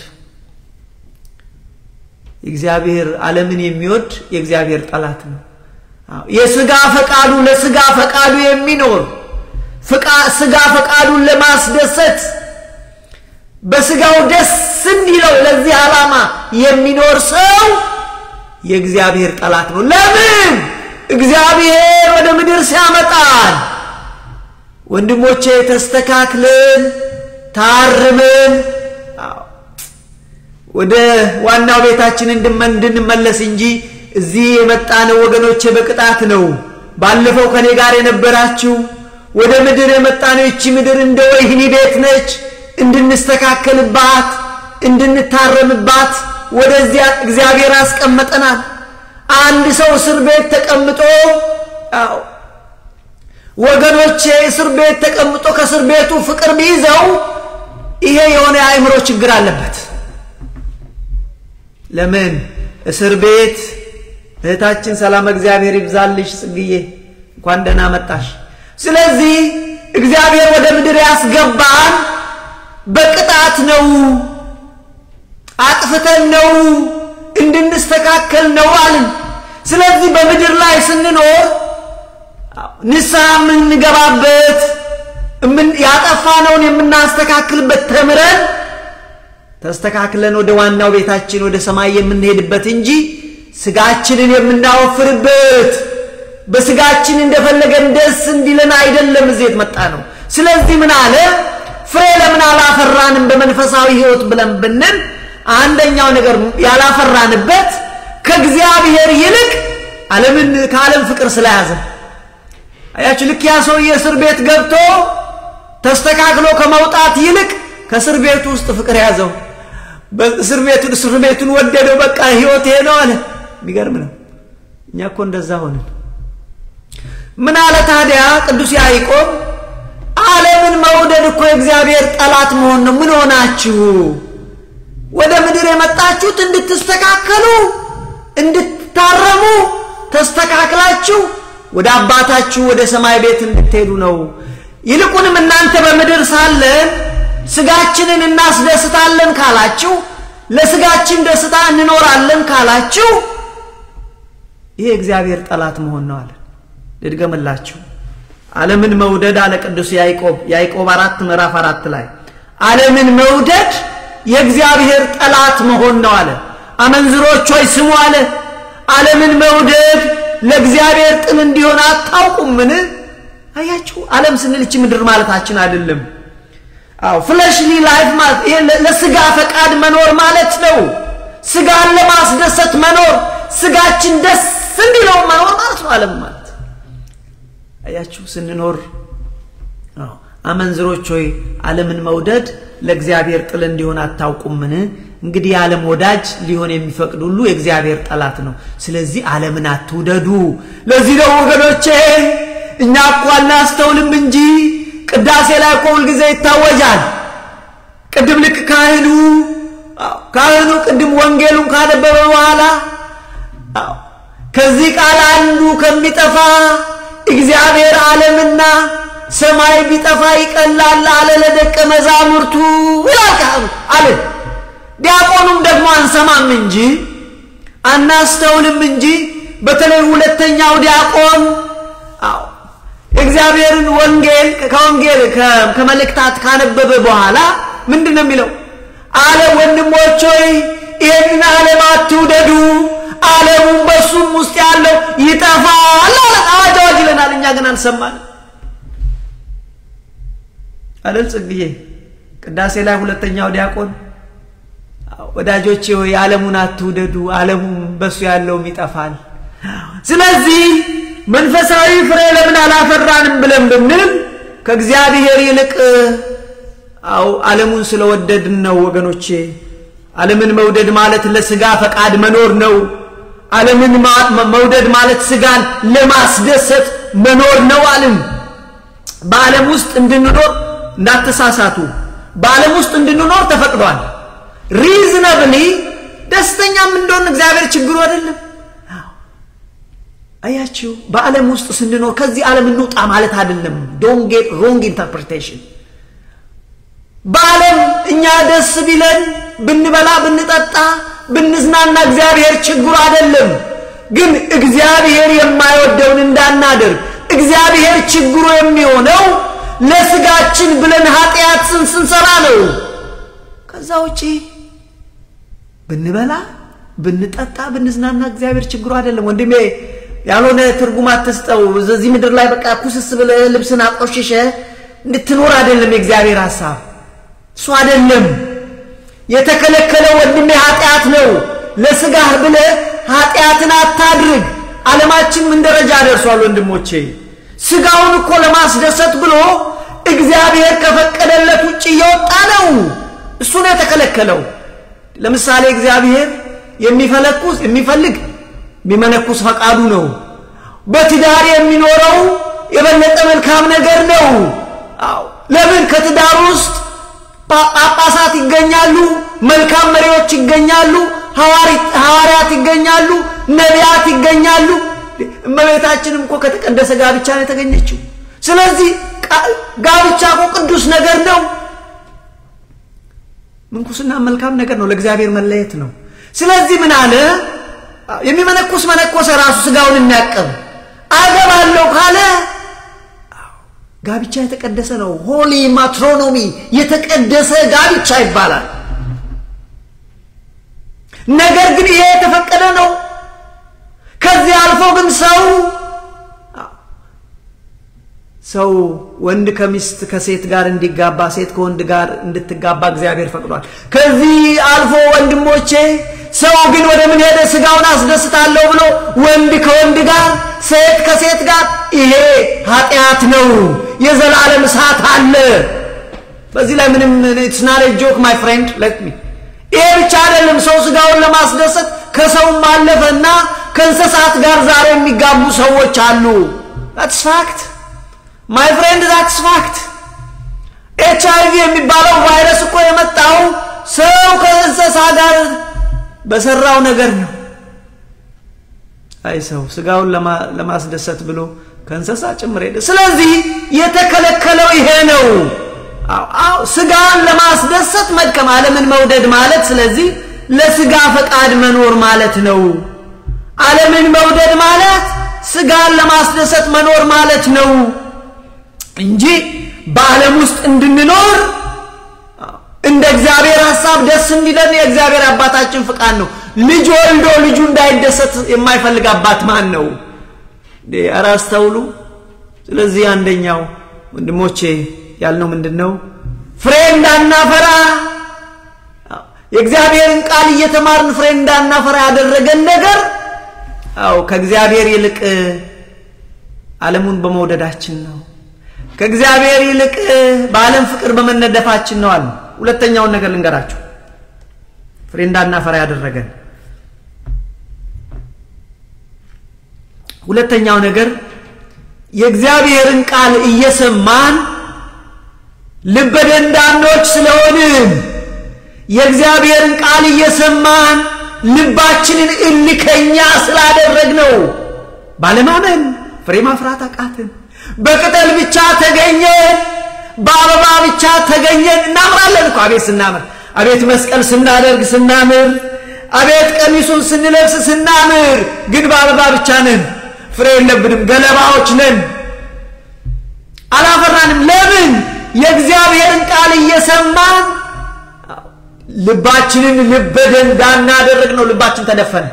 Speaker 1: እግዚአብሔር ዓለምን የሚወድ የእግዚአብሔር ጠላት ነው። የስጋ ፈቃዱ ለስጋ ፈቃዱ የሚኖር ስጋ ፈቃዱን ለማስደሰት በስጋው ደስ እንዲለው ለዚህ ዓላማ የሚኖር ሰው የእግዚአብሔር ጠላት ነው። ለምን? እግዚአብሔር ወደ ምድር ሲያመጣን ወንድሞቼ ተስተካክለን ታርመን ወደ ዋናው ቤታችን እንድንመለስ እንጂ እዚህ የመጣነው ወገኖቼ በቅጣት ነው። ባለፈው ከኔ ጋር የነበራችሁ ወደ ምድር የመጣነው ይቺ ምድር እንደ ወህኒ ቤት ነች። እንድንስተካከልባት፣ እንድንታረምባት ወደዚያ እግዚአብሔር አስቀመጠናል። አንድ ሰው እስር ቤት ተቀምጦ ወገኖቼ እስር ቤት ተቀምጦ ከእስር ቤቱ ፍቅር ቢይዘው ይሄ የሆነ የአእምሮ ችግር አለበት። ለምን እስር ቤት እህታችን ሰላም እግዚአብሔር ይብዛልሽ ጽግዬ እንኳን ደህና መጣሽ። ስለዚህ እግዚአብሔር ወደ ምድር ያስገባን በቅጣት ነው፣ አጥፍተን ነው፣ እንድንስተካከል ነው አልን። ስለዚህ በምድር ላይ ስንኖር ንስሐ የምንገባበት ያጠፋነውን የምናስተካክልበት ተምረን ተስተካክለን ወደ ዋናው ቤታችን ወደ ሰማይ የምንሄድበት እንጂ ስጋችንን የምናወፍርበት በስጋችን እንደፈለገን ደስ እንዲለን አይደለም እዚህ የመጣ ነው። ስለዚህ ምን አለ? ፍሬ ለምን አላፈራንም በመንፈሳዊ ሕይወት ብለን ብንል አንደኛው ነገር ያላፈራንበት ከእግዚአብሔር ይልቅ ዓለምን ከዓለም ፍቅር ስለያዘ አያችሁ። ልክ ያ ሰውዬ እስር ቤት ገብቶ ተስተካክሎ ከመውጣት ይልቅ ከእስር ቤቱ ውስጥ ፍቅር ያዘው። እስር ቤቱን እስር ቤቱን ወደደው። በቃ ህይወት ይሄ ነው አለ። የሚገርም ነው። እኛ እኮ እንደዛ ሆንን። ምን አለ ታዲያ ቅዱስ ያዕቆብ? ዓለምን መውደድ እኮ የእግዚአብሔር ጠላት መሆን ነው። ምን ሆናችሁ? ወደ ምድር የመጣችሁት እንድትስተካከሉ፣ እንድትታረሙ፣ ተስተካክላችሁ ወደ አባታችሁ ወደ ሰማይ ቤት እንድትሄዱ ነው። ይልቁንም እናንተ በምድር ሳለን ስጋችንን እናስደስታለን ካላችሁ፣ ለስጋችን ደስታ እንኖራለን ካላችሁ ይሄ እግዚአብሔር ጠላት መሆን ነው አለ። ልድገምላችሁ። ዓለምን መውደድ አለ ቅዱስ ያዕቆብ ያዕቆብ አራት ምዕራፍ አራት ላይ ዓለምን መውደድ የእግዚአብሔር ጠላት መሆን ነው አለ። አመንዝሮች ሆይ ስሙ አለ። ዓለምን መውደድ ለእግዚአብሔር ጥል እንዲሆን አታውቁምን? አያችሁ፣ ዓለም ስንል ይህች ምድር ማለታችን አይደለም። አዎ ፍለሽሊ ላይፍ ማለት ይሄ ለስጋ ፈቃድ መኖር ማለት ነው። ስጋን ለማስደሰት መኖር፣ ስጋችን ደስ እንዲለው መኖር ማለት ነው ዓለም ማለት አያችሁ ስንኖር አመንዝሮች ሆይ ዓለምን መውደድ ለእግዚአብሔር ጥል እንዲሆን አታውቁምን? እንግዲህ የዓለም ወዳጅ ሊሆን የሚፈቅድ ሁሉ የእግዚአብሔር ጠላት ነው። ስለዚህ ዓለምን አትውደዱ። ለዚህ ነው ወገኖቼ እኛ እኮ አናስተውልም እንጂ ቅዳሴ ላይ እኮ ሁልጊዜ ይታወጃል። ቅድም ልክ ካህኑ ካህኑ ቅድም ወንጌሉን ካነበበ በኋላ ከዚህ ቃል አንዱ ከሚጠፋ እግዚአብሔር ዓለምና ሰማይ ቢጠፋ ይቀላል አለ ለደቀ መዛሙርቱ ይላል ካህኑ አለ። ዲያቆኑም ደግሞ አንሰማም እንጂ አናስተውልም እንጂ በተለይ ሁለተኛው ዲያቆን አዎ እግዚአብሔርን ወንጌል ከወንጌል ከመልእክታት ካነበበ በኋላ ምንድን ነው የሚለው? አለ ወንድሞች ሆይ ይህንን ዓለም አትውደዱ፣ ዓለሙም በሱም ውስጥ ያለው ይጠፋል አለ። አዋጅ አዋጅ ይለናል። እኛ ግን አልሰማን አለል ጽግዬ ቅዳሴ ላይ ሁለተኛው ዲያቆን ወዳጆቼ ሆይ ዓለሙን አትውደዱ፣ ዓለሙም በሱ ያለውም ይጠፋል። ስለዚህ መንፈሳዊ ፍሬ ለምን አላፈራንም ብለን ብንል ከእግዚአብሔር ይልቅ አው ዓለሙን ስለወደድን ነው ወገኖቼ። ዓለምን መውደድ ማለት ለስጋ ፈቃድ መኖር ነው። ዓለምን መውደድ ማለት ስጋን ለማስደሰት መኖር ነው አልን። በዓለም ውስጥ እንድንኖር እንዳትሳሳቱ፣ በዓለም ውስጥ እንድንኖር ተፈቅዷል። ሪዝነብሊ ደስተኛም እንደሆን እግዚአብሔር ችግሩ አይደለም። አያችሁ በዓለም ውስጥ ስንኖር ከዚህ ዓለም እንውጣ ማለት አይደለም። ዶንት ጌት ሮንግ ኢንተርፕሪቴሽን። በዓለም እኛ ደስ ቢለን ብንበላ፣ ብንጠጣ፣ ብንዝናና እግዚአብሔር ችግሩ አይደለም። ግን እግዚአብሔር የማይወደውን እንዳናደርግ እግዚአብሔር ችግሩ የሚሆነው ለስጋችን ብለን ኃጢአት ስንሰራ ነው። ከዛ ውጪ ብንበላ፣ ብንጠጣ፣ ብንዝናና እግዚአብሔር ችግሩ አይደለም ወንድሜ ያልሆነ ትርጉም አትስጠው። እዚህ ምድር ላይ በቃ ኩስስ ብለህ ልብስን አቆሽሸ እንድትኖር አይደለም የእግዚአብሔር ሐሳብ፣ እሱ አይደለም የተከለከለ ወንድሜ ኃጢአት ነው። ለስጋህ ብለህ ኃጢአትን አታድርግ። ዓለማችን ምን ደረጃ ደርሷል ወንድሞቼ? ስጋውን እኮ ለማስደሰት ብሎ እግዚአብሔር ከፈቀደለት ውጭ እየወጣ ነው። እሱ ነው የተከለከለው። ለምሳሌ እግዚአብሔር የሚፈለኩስ የሚፈልግ የሚመነኩስ ፈቃዱ ነው። በትዳር የሚኖረው የበለጠ መልካም ነገር ነው። አዎ ለምን ከትዳር ውስጥ ጳጳሳት ይገኛሉ፣ መልካም መሪዎች ይገኛሉ፣ ሐዋርያት ይገኛሉ፣ ነቢያት ይገኛሉ። እመቤታችንም እኮ ከተቀደሰ ጋብቻ ነው የተገኘችው። ስለዚህ ጋብቻ እኮ ቅዱስ ነገር ነው። ምንኩስና መልካም ነገር ነው፣ ለእግዚአብሔር መለየት ነው። ስለዚህ ምን አለ የሚመነኩስ መነኮሰ ራሱ ስጋውን የሚያቅም አገባለሁ ካለ ጋብቻ የተቀደሰ ነው። ሆሊ ማትሮኖሚ የተቀደሰ ጋብቻ ይባላል። ነገር ግን ይሄ የተፈቀደ ነው። ከዚህ አልፎ ግን ሰው ሰው ወንድ ከሚስት ከሴት ጋር እንዲጋባ ሴት ከወንድ ጋር እንድትጋባ እግዚአብሔር ፈቅዷል። ከዚህ አልፎ ወንድሞቼ ሰው ግን ወደ ምን ሄደ? ስጋውን አስደስታለሁ ብሎ ወንድ ከወንድ ጋር ሴት ከሴት ጋር ይሄ ኃጢአት ነው። የዘላለም እሳት አለ። በዚህ ላይ ምንም ኢትስ ናት ኤ ጆክ ማይ ፍሬንድ ሌት ሚ ይሄ ብቻ አይደለም። ሰው ስጋውን ለማስደሰት ከሰውም አለፈና ከእንስሳት ጋር ዛሬ የሚጋቡ ሰዎች አሉ። ዳትስ ፋክት ማይ ፍሬንድ ዳትስ ፋክት። ኤች አይ ቪ የሚባለው ቫይረስ እኮ የመጣው ሰው ከእንስሳ ጋር በሰራው ነገር ነው። አይ ሰው ስጋውን ለማስደሰት ብሎ ከእንስሳ ጭምር ሄደ። ስለዚህ የተከለከለው ይሄ ነው። አዎ ስጋን ለማስደሰት መድከም፣ ዓለምን መውደድ ማለት ስለዚህ ለስጋ ፈቃድ መኖር ማለት ነው። ዓለምን መውደድ ማለት ስጋን ለማስደሰት መኖር ማለት ነው እንጂ በዓለም ውስጥ እንድንኖር እንደ እግዚአብሔር ሐሳብ ደስ እንዲለን የእግዚአብሔር አባታችን ፍቃድ ነው። ልጅ ወልዶ ልጁ እንዳይደሰት የማይፈልግ አባት ማን ነው? ኧረ አስተውሉ። ስለዚህ አንደኛው ወንድሞቼ ያልነው ምንድን ነው? ፍሬ እንዳናፈራ የእግዚአብሔርን ቃል እየተማርን ፍሬ እንዳናፈራ ያደረገን ነገር አው ከእግዚአብሔር ይልቅ ዓለሙን በመውደዳችን ነው። ከእግዚአብሔር ይልቅ በዓለም ፍቅር በመነደፋችን ነው አለ። ሁለተኛውን ነገር ልንገራችሁ፣ ፍሬ እንዳናፈራ ያደረገን ሁለተኛው ነገር የእግዚአብሔርን ቃል እየሰማን ልበ ደንዳኖች ስለሆንን የእግዚአብሔርን ቃል እየሰማን ልባችንን እልከኛ ስላደረግነው ባለማመን ፍሬ ማፍራት አቃትን። በቅጠል ብቻ ተገኘን፣ በአበባ ብቻ ተገኘን። እናምራለን እኮ አቤት ስናምር፣ አቤት መስቀል ስናደርግ ስናምር፣ አቤት ቀሚሱን ስንለብስ ስናምር፣ ግን በአበባ ብቻ ነን። ፍሬ የለብንም፣ ገለባዎች ነን፣ አላፈራንም። ለምን? የእግዚአብሔርን ቃል እየሰማን ልባችንን ልበ ደንዳና አደረግ ነው። ልባችን ተደፈነ።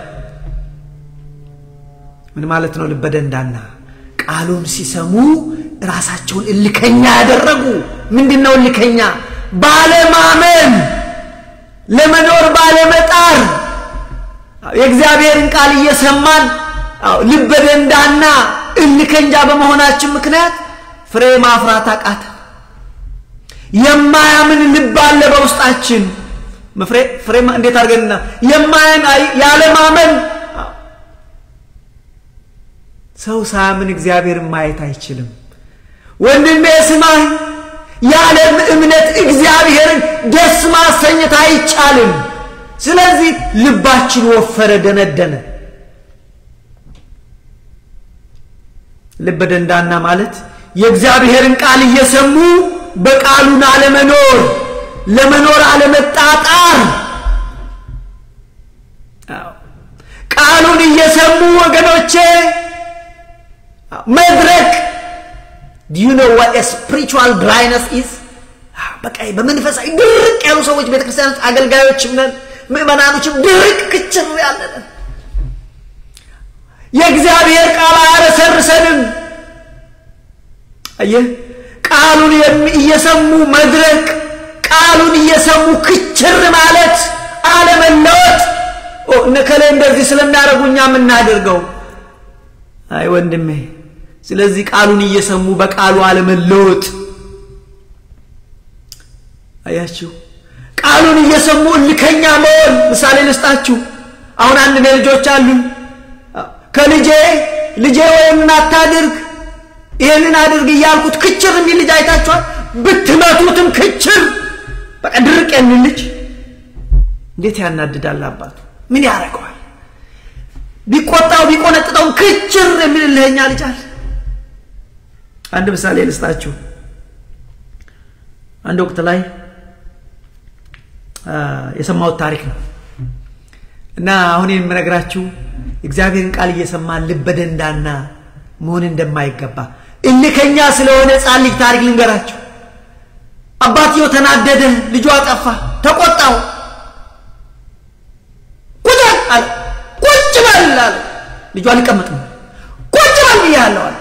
Speaker 1: ምን ማለት ነው? ልበ ደንዳና ቃሉን ሲሰሙ ራሳቸውን እልከኛ ያደረጉ። ምንድን ነው እልከኛ? ባለማመን፣ ለመኖር ባለመጣር የእግዚአብሔርን ቃል እየሰማን ልበ ደንዳና እልከኛ በመሆናችን ምክንያት ፍሬ ማፍራት አቃተ። የማያምን ልብ አለ በውስጣችን። ፍሬ እንዴት አድርገንና የማያን ያለማመን ሰው ሳያምን እግዚአብሔርን ማየት አይችልም። ወንድሜ ስማኝ፣ ያለ እምነት እግዚአብሔርን ደስ ማሰኘት አይቻልም። ስለዚህ ልባችን ወፈረ፣ ደነደነ። ልበ ደንዳና ማለት የእግዚአብሔርን ቃል እየሰሙ በቃሉን አለመኖር፣ ለመኖር አለመጣጣር፣ ቃሉን እየሰሙ ወገኖቼ መድረክ ዱ ዩ ኖ ዋት ስፒሪቹዋል ድራይነስ ኢዝ? በቃ በመንፈሳዊ ድርቅ ያሉ ሰዎች ቤተክርስቲያን ውስጥ አገልጋዮችም ነን ምዕመናኖችም ድርቅ ክችር ያለንን የእግዚአብሔር ቃል አያረሰርሰንም። አየህ ቃሉን እየሰሙ መድረክ፣ ቃሉን እየሰሙ ክችር ማለት አለመለወጥ። እነከሌ እንደዚህ ስለሚያደርጉ እኛ የምናደርገው አይ ወንድሜ። ስለዚህ ቃሉን እየሰሙ በቃሉ አለመለወጥ። አያችሁ ቃሉን እየሰሙ እልከኛ መሆን። ምሳሌ ልስጣችሁ። አሁን አንድ እኔ ልጆች አሉኝ። ከልጄ ልጄ ወይም አታድርግ ይህንን አድርግ እያልኩት ክችር የሚል ልጅ አይታችኋል? ብትመቱትም ክችር በቃ ድርቅ የሚል ልጅ እንዴት ያናድዳል! አባቱ ምን ያደርገዋል? ቢቆጣው ቢቆነጥጠውም ክችር የሚል ልህኛ ልጅ አለ። አንድ ምሳሌ ልስጣችሁ። አንድ ወቅት ላይ የሰማሁት ታሪክ ነው እና አሁን የምነግራችሁ እግዚአብሔርን ቃል እየሰማን ልበ ደንዳና መሆን እንደማይገባ እልከኛ ስለሆነ ሕፃን ልጅ ታሪክ ልንገራችሁ። አባትየው ተናደደ፣ ልጁ አጠፋ፣ ተቆጣው። ቁጭ አለ፣ ቁጭ በል አለ። ልጁ አልቀመጥም ቁጭ በል ብያለሁ አለ።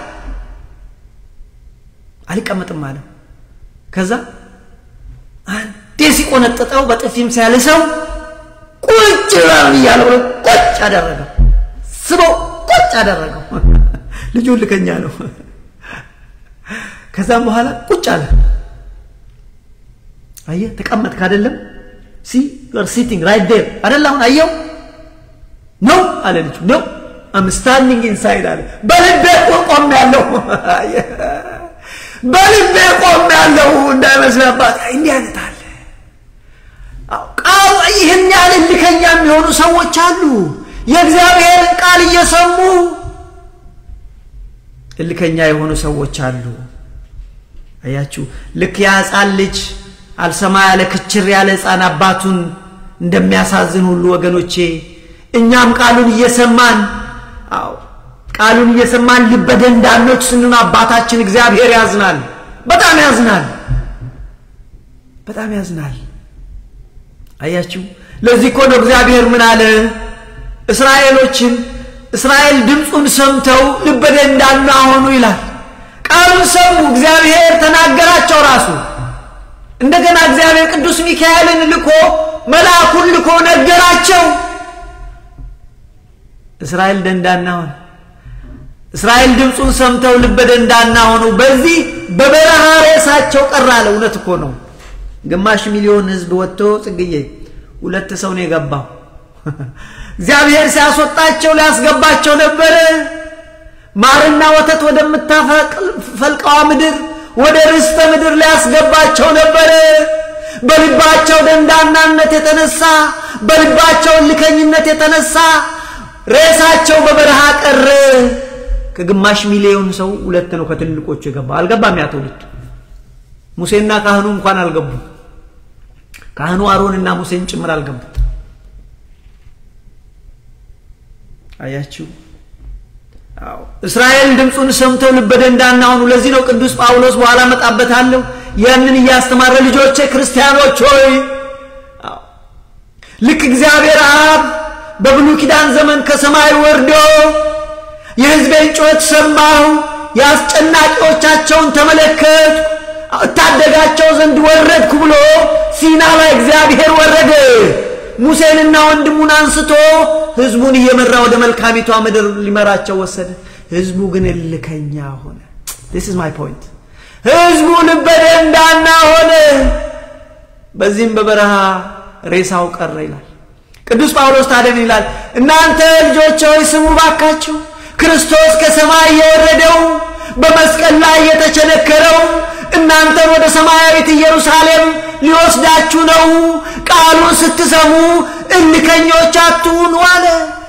Speaker 1: አልቀመጥም አለ። ከዛ አንዴ ሲቆነጥጠው በጥፊም ሲያልሰው ቁጭ በል ብያለሁ ብሎ ቁጭ አደረገው። ስበው ቁጭ አደረገው። ልጁ ልከኛ ነው። ከዛም በኋላ ቁጭ አለ። አየህ ተቀመጥክ አይደለም? ሲ ዩር ሲቲንግ ራይት ዴር አይደል? አሁን አየው ነው አለ ልጁ ነው አም ስታንዲንግ ኢንሳይድ አለ። በልቤ እኮ ቆም ያለው በልቤ ቆም ያለው እንዳይመስል አባት እንዲህ አይነት አለ። ቃሉ ይህን ያህል እልከኛ የሚሆኑ ሰዎች አሉ። የእግዚአብሔርን ቃል እየሰሙ እልከኛ የሆኑ ሰዎች አሉ። አያችሁ፣ ልክ ያ ሕፃን ልጅ አልሰማ ያለ ክችር ያለ ሕፃን አባቱን እንደሚያሳዝን ሁሉ ወገኖቼ እኛም ቃሉን እየሰማን አዎ ቃሉን እየሰማን ልበ ደንዳኖች ስንሆን አባታችን እግዚአብሔር ያዝናል። በጣም ያዝናል። በጣም ያዝናል። አያችሁ፣ ለዚህ እኮ ነው እግዚአብሔር ምን አለ እስራኤሎችን እስራኤል ድምፁን ሰምተው ልበ ደንዳና ሆኑ ይላል። ቃሉን ሰሙ፣ እግዚአብሔር ተናገራቸው ራሱ። እንደገና እግዚአብሔር ቅዱስ ሚካኤልን ልኮ መልአኩን ልኮ ነገራቸው። እስራኤል ደንዳና ሆነ። እስራኤል ድምፁን ሰምተው ልበ ደንዳና ሆኑ። በዚህ በበረሃ ሬሳቸው ቀረ አለ። እውነት እኮ ነው። ግማሽ ሚሊዮን ሕዝብ ወጥቶ ጽግዬ ሁለት ሰው ነው የገባው። እግዚአብሔር ሲያስወጣቸው ሊያስገባቸው ነበረ። ማርና ወተት ወደምታፈልቀዋ ምድር ወደ ርስተ ምድር ሊያስገባቸው ነበረ። በልባቸው ደንዳናነት የተነሳ በልባቸው እልከኝነት የተነሳ ሬሳቸው በበረሃ ቀረ። ከግማሽ ሚሊዮን ሰው ሁለት ነው ከትልቆቹ የገባ አልገባም። ያ ትውልድ ሙሴና ካህኑ እንኳን አልገቡም። ካህኑ አሮንና ሙሴን ጭምር አልገቡም። አያችሁ፣ አዎ እስራኤል ድምፁን ሰምተው ልበ ደንዳና ሆኑ። ለዚህ ነው ቅዱስ ጳውሎስ በኋላ መጣበታለሁ ያንን እያስተማረ ልጆቼ ክርስቲያኖች ሆይ ልክ እግዚአብሔር አብ በብሉይ ኪዳን ዘመን ከሰማይ ወርዶ የሕዝቤን ጩኸት ሰማሁ፣ የአስጨናቂዎቻቸውን ተመለከት፣ እታደጋቸው ዘንድ ወረድኩ ብሎ ሲና ላይ እግዚአብሔር ወረደ። ሙሴንና ወንድሙን አንስቶ ሕዝቡን እየመራ ወደ መልካሚቷ ምድር ሊመራቸው ወሰደ። ሕዝቡ ግን እልከኛ ሆነ። ዲስ ኢዝ ማይ ፖይንት። ሕዝቡ ልበ ደንዳና ሆነ። በዚህም በበረሃ ሬሳው ቀረ ይላል ቅዱስ ጳውሎስ። ታዲያ ይላል እናንተ ልጆች ሆይ ስሙ ባካችሁ ክርስቶስ ከሰማይ የወረደው በመስቀል ላይ የተቸነከረው እናንተን ወደ ሰማያዊት ኢየሩሳሌም ሊወስዳችሁ ነው። ቃሉን ስትሰሙ እልከኞች አትሁኑ አለ።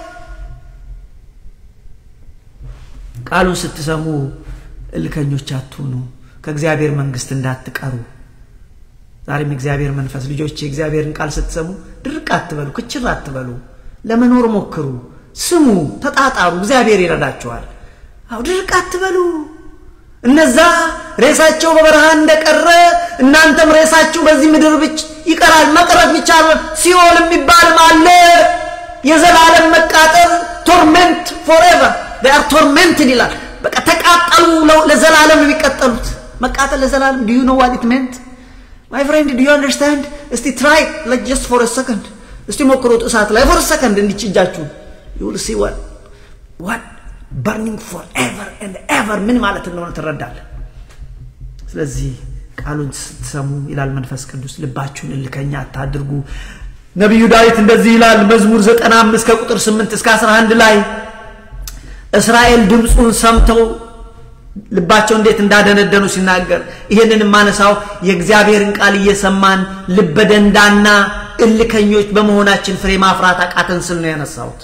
Speaker 1: ቃሉን ስትሰሙ እልከኞች አትሁኑ፣ ከእግዚአብሔር መንግሥት እንዳትቀሩ። ዛሬም እግዚአብሔር መንፈስ ልጆች የእግዚአብሔርን ቃል ስትሰሙ ድርቅ አትበሉ፣ ክችር አትበሉ፣ ለመኖር ሞክሩ፣ ስሙ፣ ተጣጣሩ። እግዚአብሔር ይረዳችኋል። አው ድርቅ አትበሉ። እነዛ ሬሳቸው በበረሃ እንደቀረ እናንተም ሬሳችሁ በዚህ ምድር ብቻ ይቀራል። መቅረት ብቻ ሲኦል የሚባልም አለ። የዘላለም መቃጠል ቶርሜንት ፎሬቨር ር ቶርሜንትድ ይላል። በቃ ተቃጠሉ፣ ለዘላለም የሚቀጠሉት መቃጠል ለዘላለም ዱ ዩ ኖ ዋት ኢት ሜንት ማይ ፍሬንድ ዱ ዩ አንደርስታንድ? እስቲ ትራይ ጀስት ፎር ሰከንድ እስቲ ሞክሩት። እሳት ላይ ፎር ሰከንድ እንዲች እጃችሁ ዩ ዊል ሲ ዋት ዋት በርኒንግ ፎር ኤቨር ኤንድ ኤቨር ምን ማለት እንደሆነ ትረዳለህ። ስለዚህ ቃሉን ስትሰሙ ይላል መንፈስ ቅዱስ ልባችሁን እልከኛ አታድርጉ። ነቢዩ ዳዊት እንደዚህ ይላል መዝሙር 95 ከቁጥር 8 እስከ 11 ላይ እስራኤል ድምፁን ሰምተው ልባቸው እንዴት እንዳደነደኑ ሲናገር ይህንን የማነሳው የእግዚአብሔርን ቃል እየሰማን ልበደንዳና እልከኞች በመሆናችን ፍሬ ማፍራት አቃተን ስል ነው ያነሳሁት።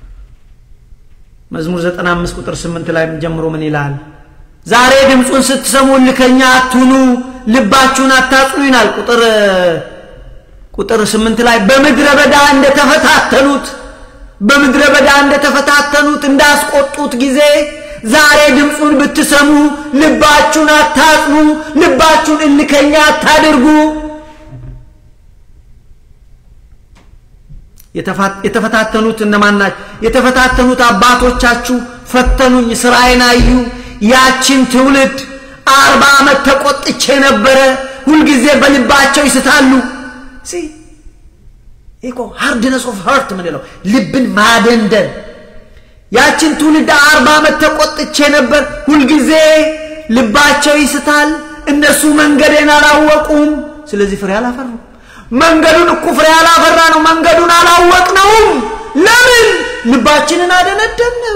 Speaker 1: መዝሙር 95 ቁጥር 8 ላይ ጀምሮ ምን ይላል? ዛሬ ድምፁን ስትሰሙ እልከኛ አትሁኑ፣ ልባችሁን አታጽኑ ይላል። ቁጥር ቁጥር 8 ላይ በምድረ በዳ እንደተፈታተኑት በምድረ በዳ እንደተፈታተኑት እንዳስቆጡት ጊዜ ዛሬ ድምፁን ብትሰሙ ልባችሁን አታጽኑ፣ ልባችሁን እልከኛ አታድርጉ። የተፈታተኑት እነማን ናቸው? የተፈታተኑት አባቶቻችሁ ፈተኑኝ፣ ስራዬን አዩ። ያችን ትውልድ አርባ ዓመት ተቆጥቼ ነበረ። ሁልጊዜ በልባቸው ይስታሉ። ይቆ ሃርድነስ ኦፍ ሀርት ምንለው ልብን ማደንደን። ያችን ትውልድ አርባ ዓመት ተቆጥቼ ነበር። ሁልጊዜ ልባቸው ይስታል። እነሱ መንገዴን አላወቁም። ስለዚህ ፍሬ አላፈሩም። መንገዱን እኮ ፍሬ አላፈራ ነው። መንገዱን አላወቅነውም። ለምን? ልባችንን አደነደን ነው።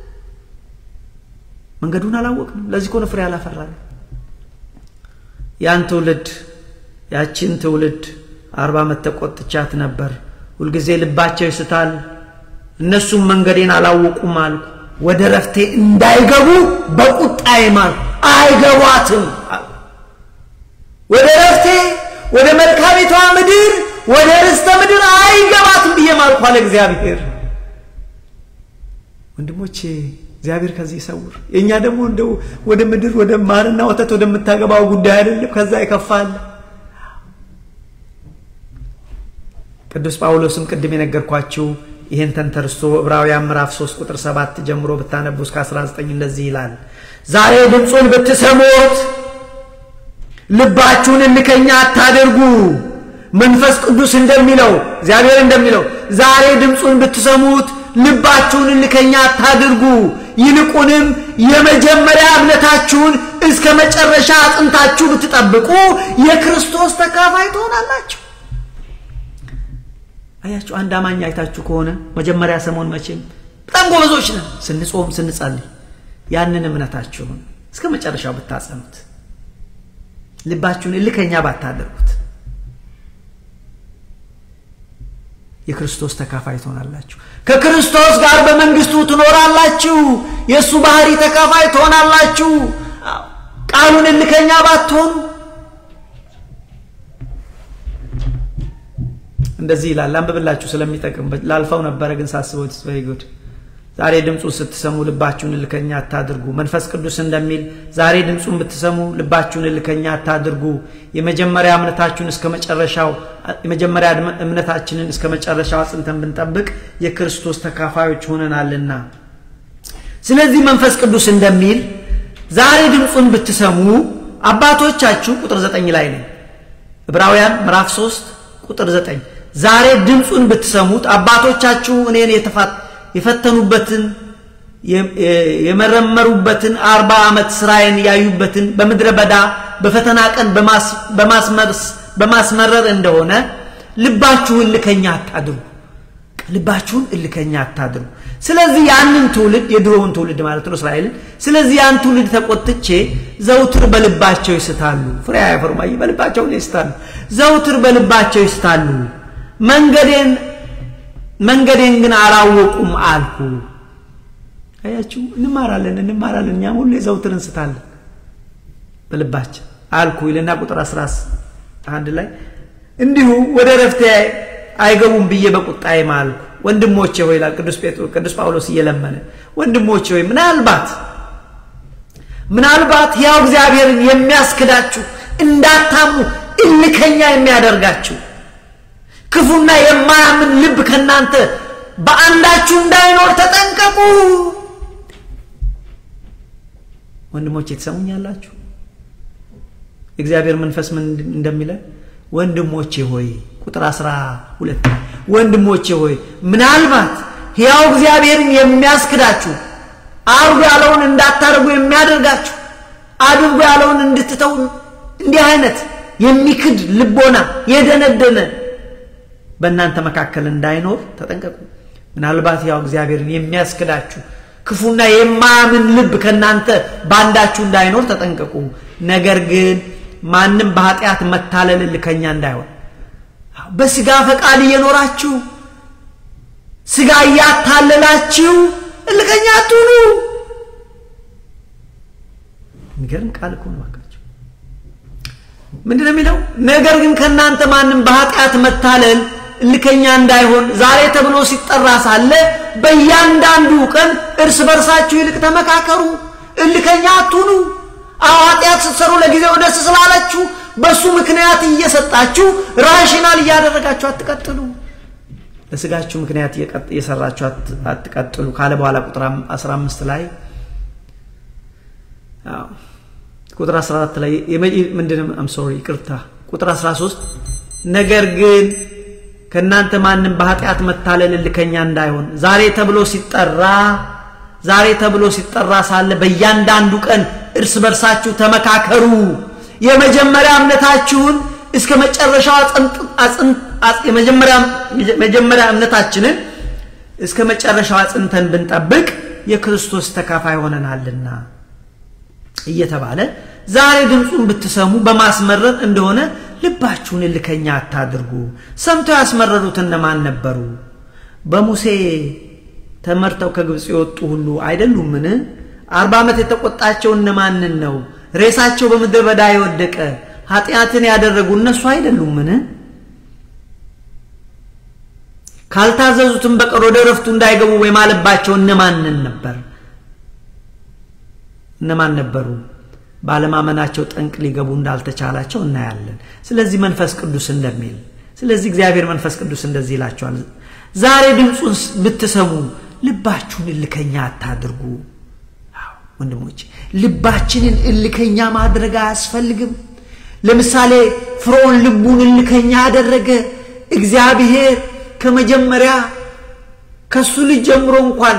Speaker 1: መንገዱን አላወቅንም። ለዚህ እኮ ነው ፍሬ አላፈራን። ያን ትውልድ ያችን ትውልድ አርባ ዓመት ተቆጥቻት ነበር። ሁልጊዜ ልባቸው ይስታል። እነሱም መንገዴን አላወቁም አልኩ። ወደ ረፍቴ እንዳይገቡ በቁጣዬ ማልኩ። አይገቧትም አልኩ። ወደ ረፍቴ ወደ መልካሚቷ ምድር ወደ ርስተ ምድር አይገባትም ብዬ ማልኩ አለ እግዚአብሔር። ወንድሞቼ እግዚአብሔር ከዚህ ይሰውር። የእኛ ደግሞ እንደው ወደ ምድር ወደ ማርና ወተት ወደምታገባው ጉዳይ አይደለም፣ ከዛ ይከፋል። ቅዱስ ጳውሎስም ቅድም የነገርኳችሁ ይህን ተንተርሶ ዕብራውያን ምዕራፍ 3 ቁጥር 7 ጀምሮ ብታነቡ እስከ 19 እንደዚህ ይላል። ዛሬ ድምፁን ብትሰሙት ልባችሁን እልከኛ አታደርጉ። መንፈስ ቅዱስ እንደሚለው እግዚአብሔር እንደሚለው ዛሬ ድምፁን ብትሰሙት ልባችሁን እልከኛ አታድርጉ። ይልቁንም የመጀመሪያ እምነታችሁን እስከ መጨረሻ አጽንታችሁ ብትጠብቁ የክርስቶስ ተካፋይ ትሆናላችሁ። አያችሁ፣ አንድ አማኝ አይታችሁ ከሆነ መጀመሪያ ሰሞን መቼም በጣም ጎበዞች ነን ስንጾም ስንጸልይ፣ ያንን እምነታችሁን እስከ መጨረሻው ብታጸኑት፣ ልባችሁን እልከኛ ባታደርጉት የክርስቶስ ተካፋይ ትሆናላችሁ። ከክርስቶስ ጋር በመንግስቱ ትኖራላችሁ። የእሱ ባህሪ ተካፋይ ትሆናላችሁ። ቃሉን እልከኛ ባትሆኑ እንደዚህ ይላል። አንብብላችሁ ስለሚጠቅም ላልፈው ነበረ፣ ግን ሳስበው ስ ጉድ ዛሬ ድምፁን ስትሰሙ ልባችሁን እልከኛ አታድርጉ። መንፈስ ቅዱስ እንደሚል ዛሬ ድምፁን ብትሰሙ ልባችሁን እልከኛ አታድርጉ። የመጀመሪያ እምነታችሁን እስከ መጨረሻው የመጀመሪያ እምነታችንን እስከ መጨረሻው አጽንተን ብንጠብቅ የክርስቶስ ተካፋዮች ሆነናልና። ስለዚህ መንፈስ ቅዱስ እንደሚል ዛሬ ድምፁን ብትሰሙ አባቶቻችሁ ቁጥር ዘጠኝ ላይ ነው ዕብራውያን ምዕራፍ 3 ቁጥር ዘጠኝ ዛሬ ድምፁን ብትሰሙት አባቶቻችሁ እኔን የፈተኑበትን የመረመሩበትን አርባ ዓመት ስራዬን ያዩበትን በምድረ በዳ በፈተና ቀን በማስመረር እንደሆነ ልባችሁን እልከኛ አታድርጉ። ልባችሁን እልከኛ አታድርጉ። ስለዚህ ያንን ትውልድ የድሮውን ትውልድ ማለት ነው እስራኤልን። ስለዚህ ያን ትውልድ ተቆጥቼ ዘውትር በልባቸው ይስታሉ፣ ፍሬ አያፈሩም። አየህ፣ በልባቸው ይስታሉ፣ ዘውትር በልባቸው ይስታሉ። መንገዴን መንገዴን ግን አላወቁም አልኩ። አያችሁ፣ እንማራለን እንማራለን። እኛም ሁሌ ዘውትር እንስታለን በልባችን አልኩ ይልና ቁጥር 11 ላይ እንዲሁ ወደ ረፍቴ አይገቡም ብዬ በቁጣዬ ማልኩ። ወንድሞቼ ሆይ ይላል ቅዱስ ጴጥሮስ ቅዱስ ጳውሎስ እየለመነ ወንድሞቼ ሆይ ምናልባት ምናልባት ያው እግዚአብሔርን የሚያስክዳችሁ እንዳታምኑ እልከኛ የሚያደርጋችሁ ክፉና የማያምን ልብ ከእናንተ በአንዳችሁ እንዳይኖር ተጠንቀቁ። ወንድሞቼ ትሰሙኛላችሁ? የእግዚአብሔር መንፈስ ምን እንደሚለን ወንድሞቼ ሆይ ቁጥር አስራ ሁለት ወንድሞቼ ሆይ ምናልባት ሕያው እግዚአብሔርን የሚያስክዳችሁ አርጉ ያለውን እንዳታደርጉ የሚያደርጋችሁ አድርጉ ያለውን እንድትተው እንዲህ አይነት የሚክድ ልቦና የደነደነ በእናንተ መካከል እንዳይኖር ተጠንቀቁ። ምናልባት ያው እግዚአብሔርን የሚያስክዳችሁ ክፉና የማያምን ልብ ከእናንተ በአንዳችሁ እንዳይኖር ተጠንቀቁ። ነገር ግን ማንም በኃጢአት መታለል እልከኛ እንዳይሆን በስጋ ፈቃድ እየኖራችሁ ስጋ እያታለላችሁ እልከኛ አትሁኑ። የሚገርም ቃል እኮ ነው። እባካችሁ ምንድን ነው የሚለው? ነገር ግን ከእናንተ ማንም በኃጢአት መታለል እልከኛ እንዳይሆን ዛሬ ተብሎ ሲጠራ ሳለ በእያንዳንዱ ቀን እርስ በርሳችሁ ይልቅ ተመካከሩ፣ እልከኛ አትሁኑ። አዎ ኃጢአት ስትሰሩ ለጊዜው ደስ ስላላችሁ በእሱ ምክንያት እየሰጣችሁ ራሽናል እያደረጋችሁ አትቀጥሉ። ለስጋችሁ ምክንያት እየሰራችሁ አትቀጥሉ ካለ በኋላ ቁጥር 15 ላይ ቁጥር 14 ላይ ምንድን አም ሶሪ ይቅርታ ቁጥር 13 ነገር ግን ከእናንተ ማንም በኃጢአት መታለል እልከኛ እንዳይሆን ዛሬ ተብሎ ሲጠራ ዛሬ ተብሎ ሲጠራ ሳለ በእያንዳንዱ ቀን እርስ በርሳችሁ ተመካከሩ የመጀመሪያ እምነታችሁን እስከ መጨረሻው መጀመሪያ እምነታችንን እስከ መጨረሻው አጽንተን ብንጠብቅ የክርስቶስ ተካፋይ ሆነናልና እየተባለ ዛሬ ድምፁን ብትሰሙ በማስመረር እንደሆነ ልባችሁን እልከኛ አታድርጉ ሰምተው ያስመረሩት እነማን ነበሩ በሙሴ ተመርተው ከግብፅ የወጡ ሁሉ አይደሉምን አርባ ዓመት የተቆጣቸው እነማንን ነው ሬሳቸው በምድረ በዳ የወደቀ ኃጢአትን ያደረጉ እነሱ አይደሉምን ካልታዘዙትም በቀር ወደ ረፍቱ እንዳይገቡ የማለባቸው እነማንን ነበር እነማን ነበሩ ባለማመናቸው ጠንቅ ሊገቡ እንዳልተቻላቸው እናያለን ስለዚህ መንፈስ ቅዱስ እንደሚል ስለዚህ እግዚአብሔር መንፈስ ቅዱስ እንደዚህ ይላቸዋል ዛሬ ድምፁን ብትሰሙ ልባችሁን እልከኛ አታድርጉ ወንድሞች ልባችንን እልከኛ ማድረግ አያስፈልግም ለምሳሌ ፍርዖን ልቡን እልከኛ አደረገ እግዚአብሔር ከመጀመሪያ ከሱ ልጅ ጀምሮ እንኳን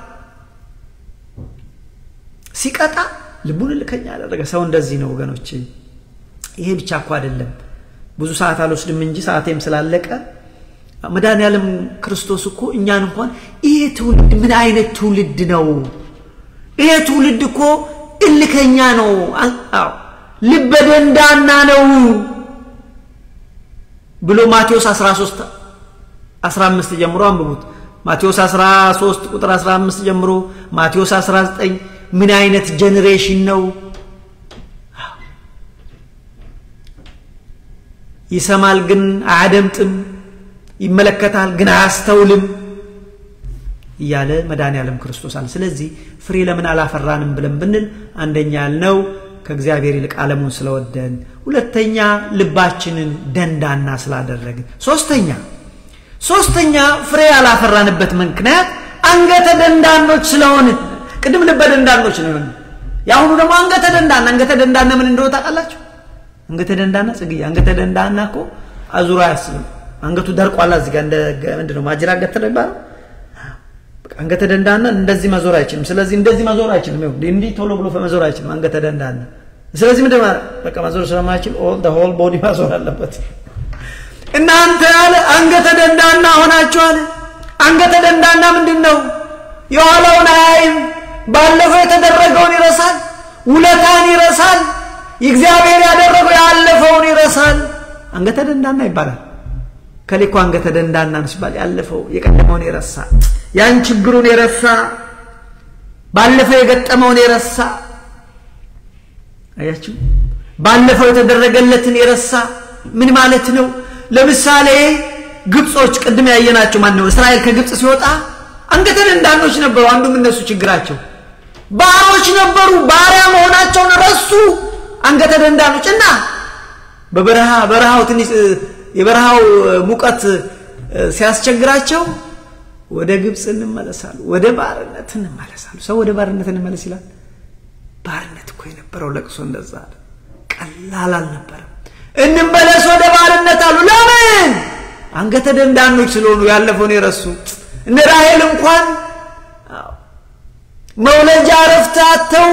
Speaker 1: ሲቀጣ ልቡን እልከኛ አደረገ ሰው እንደዚህ ነው ወገኖች ይሄ ብቻ እኮ አይደለም ብዙ ሰዓት አልወስድም እንጂ ሰዓቴም ስላለቀ መድኃኔዓለም ክርስቶስ እኮ እኛን እንኳን ይሄ ትውልድ ምን አይነት ትውልድ ነው ይሄ ትውልድ እኮ እልከኛ ነው ልበ ደንዳና ነው ብሎ ማቴዎስ 13 15 ጀምሮ አንብቡት ማቴዎስ 13 ቁጥር 15 ጀምሮ ማቴዎስ 19 ምን አይነት ጀኔሬሽን ነው ይሰማል ግን አያደምጥም ይመለከታል ግን አያስተውልም እያለ መድኃኔዓለም ክርስቶስ አለ ስለዚህ ፍሬ ለምን አላፈራንም ብለን ብንል አንደኛ ያልነው ከእግዚአብሔር ይልቅ ዓለሙን ስለወደን ሁለተኛ ልባችንን ደንዳና ስላደረግን ሶስተኛ ሶስተኛ ፍሬ ያላፈራንበት ምክንያት አንገተ ደንዳኖች ስለሆን ቅድም ልበ ደንዳኖች ነው የሆነ የአሁኑ ደግሞ አንገተ ደንዳና አንገተ ደንዳና ምን እንደሆነ ታውቃላችሁ አንገተ ደንዳና ጽግዬ አንገተ ደንዳና እኮ አዙሮ አያስብም አንገቱ ደርቋላ እዚህ ጋር እንደ ምንድነው ማጅራ ገተ ነው ይባላል አንገተ ደንዳና እንደዚህ መዞር አይችልም ስለዚህ እንደዚህ መዞር አይችልም እንዲህ ቶሎ ብሎ መዞር አይችልም አንገተ ደንዳና ስለዚህ ምንድን በቃ መዞር ስለማይችል ኦል ሆል ቦዲ ማዞር አለበት እናንተ ያለ አንገተ ደንዳና ሆናችኋል አንገተ ደንዳና ምንድን ነው የኋላውን አያይም ባለፈው የተደረገውን ይረሳል ውለታን ይረሳል እግዚአብሔር ያደረገው ያለፈውን ይረሳል አንገተ ደንዳና ይባላል ከሌኮ አንገተ ደንዳና ነው ሲባል ያለፈው የቀደመውን የረሳ ያን ችግሩን የረሳ ባለፈው የገጠመውን የረሳ አያችሁ ባለፈው የተደረገለትን የረሳ ምን ማለት ነው ለምሳሌ ግብጾች ቅድም ያየናቸው ማን ነው እስራኤል ከግብፅ ሲወጣ አንገተ ደንዳኖች ነበሩ አንዱም እነሱ ችግራቸው ባሮች ነበሩ ባሪያ መሆናቸውን ረሱ አንገተ ደንዳኖች እና በበረሃ በረሃው ትንሽ የበረሃው ሙቀት ሲያስቸግራቸው ወደ ግብፅ እንመለሳሉ ወደ ባርነት እንመለሳሉ ሰው ወደ ባርነት እንመለስ ይላል ባርነት እኮ የነበረው ለቅሶ እንደዛ አለ ቀላል አልነበረም እንመለስ ወደ ባርነት አሉ ለምን አንገተ ደንዳኖች ስለሆኑ ያለፈውን የረሱ እነ ራሄል እንኳን መውለጃ ረፍታተው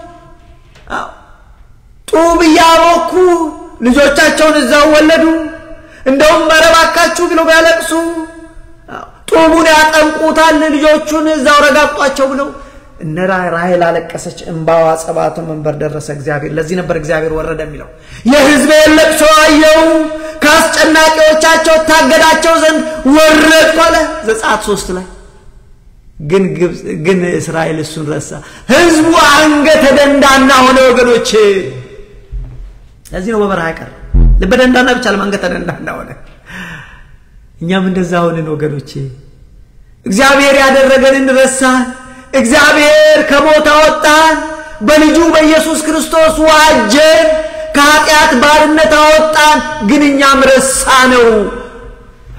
Speaker 1: ጡብ እያቦኩ ልጆቻቸውን እዛው ወለዱ እንደውም መረባካችሁ ብለው ቢያለቅሱ ጡቡን ያጠምቁታል ልጆቹን እዛው ረጋግጧቸው ብለው እነ ራሄል አለቀሰች እንባዋ ጸባቶ መንበር ደረሰ እግዚአብሔር ለዚህ ነበር እግዚአብሔር ወረደ የሚለው የህዝቤን ለቅሶ አየው ከአስጨናቂዎቻቸው ታገዳቸው ዘንድ ወረድኩ አለ ዘጸአት ሶስት ላይ ግን ግን እስራኤል እሱን ረሳ ህዝቡ አንገተ ደንዳና ሆነ ወገኖች ለዚህ ነው በበረሃ ቀር ልበ ደንዳና ብቻ ለማንገተ ደንዳና ሆነ እኛም እንደዛ ሆንን ወገኖቼ እግዚአብሔር ያደረገንን ረሳን እግዚአብሔር ከሞት አወጣን በልጁ በኢየሱስ ክርስቶስ ዋጀን ከኃጢአት ባርነት አወጣን ግን እኛም ረሳ ነው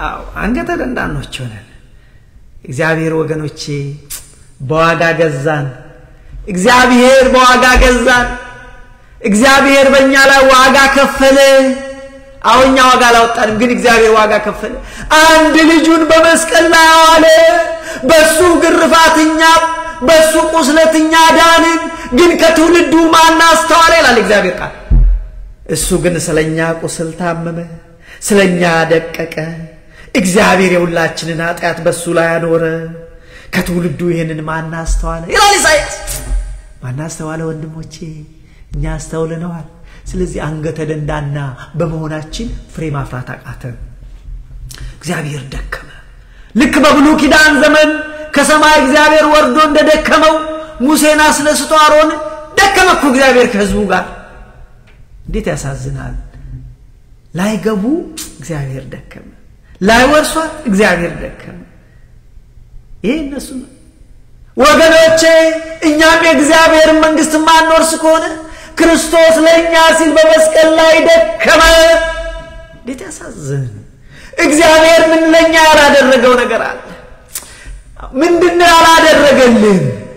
Speaker 1: አዎ አንገተ ደንዳኖች ሆነን እግዚአብሔር ወገኖቼ በዋጋ ገዛን። እግዚአብሔር በዋጋ ገዛን። እግዚአብሔር በእኛ ላይ ዋጋ ከፈለ። አሁን እኛ ዋጋ አላወጣንም፣ ግን እግዚአብሔር ዋጋ ከፈለ። አንድ ልጁን በመስቀል ላይ አዋለ። በሱ ግርፋት እኛ በሱ ቁስለት እኛ ዳንን። ግን ከትውልዱ ማን አስተዋለ ይላል እግዚአብሔር ቃል። እሱ ግን ስለኛ ቁስል ታመመ፣ ስለኛ ደቀቀ። እግዚአብሔር የሁላችንን ኃጢአት በሱ ላይ አኖረ። ከትውልዱ ይህንን ማን አስተዋለ ይላል ኢሳይያስ። ማን አስተዋለ? ወንድሞቼ እኛ አስተውልነዋል። ስለዚህ አንገተ ደንዳና በመሆናችን ፍሬ ማፍራት አቃተን። እግዚአብሔር ደከመ። ልክ በብሉይ ኪዳን ዘመን ከሰማይ እግዚአብሔር ወርዶ እንደደከመው ሙሴን አስነስቶ አሮን ደከመ እኮ እግዚአብሔር ከህዝቡ ጋር። እንዴት ያሳዝናል! ላይገቡ እግዚአብሔር ደከመ፣ ላይወርሷት እግዚአብሔር ደከመ። ይሄ እነሱ ነው ወገኖቼ። እኛም የእግዚአብሔርን መንግስት ማንወርስ ከሆነ ክርስቶስ ለእኛ ሲል በመስቀል ላይ ደከመ። እንዴት ያሳዝን! እግዚአብሔር ምን ለእኛ ያላደረገው ነገር አለ? ምንድነው ያላደረገልን?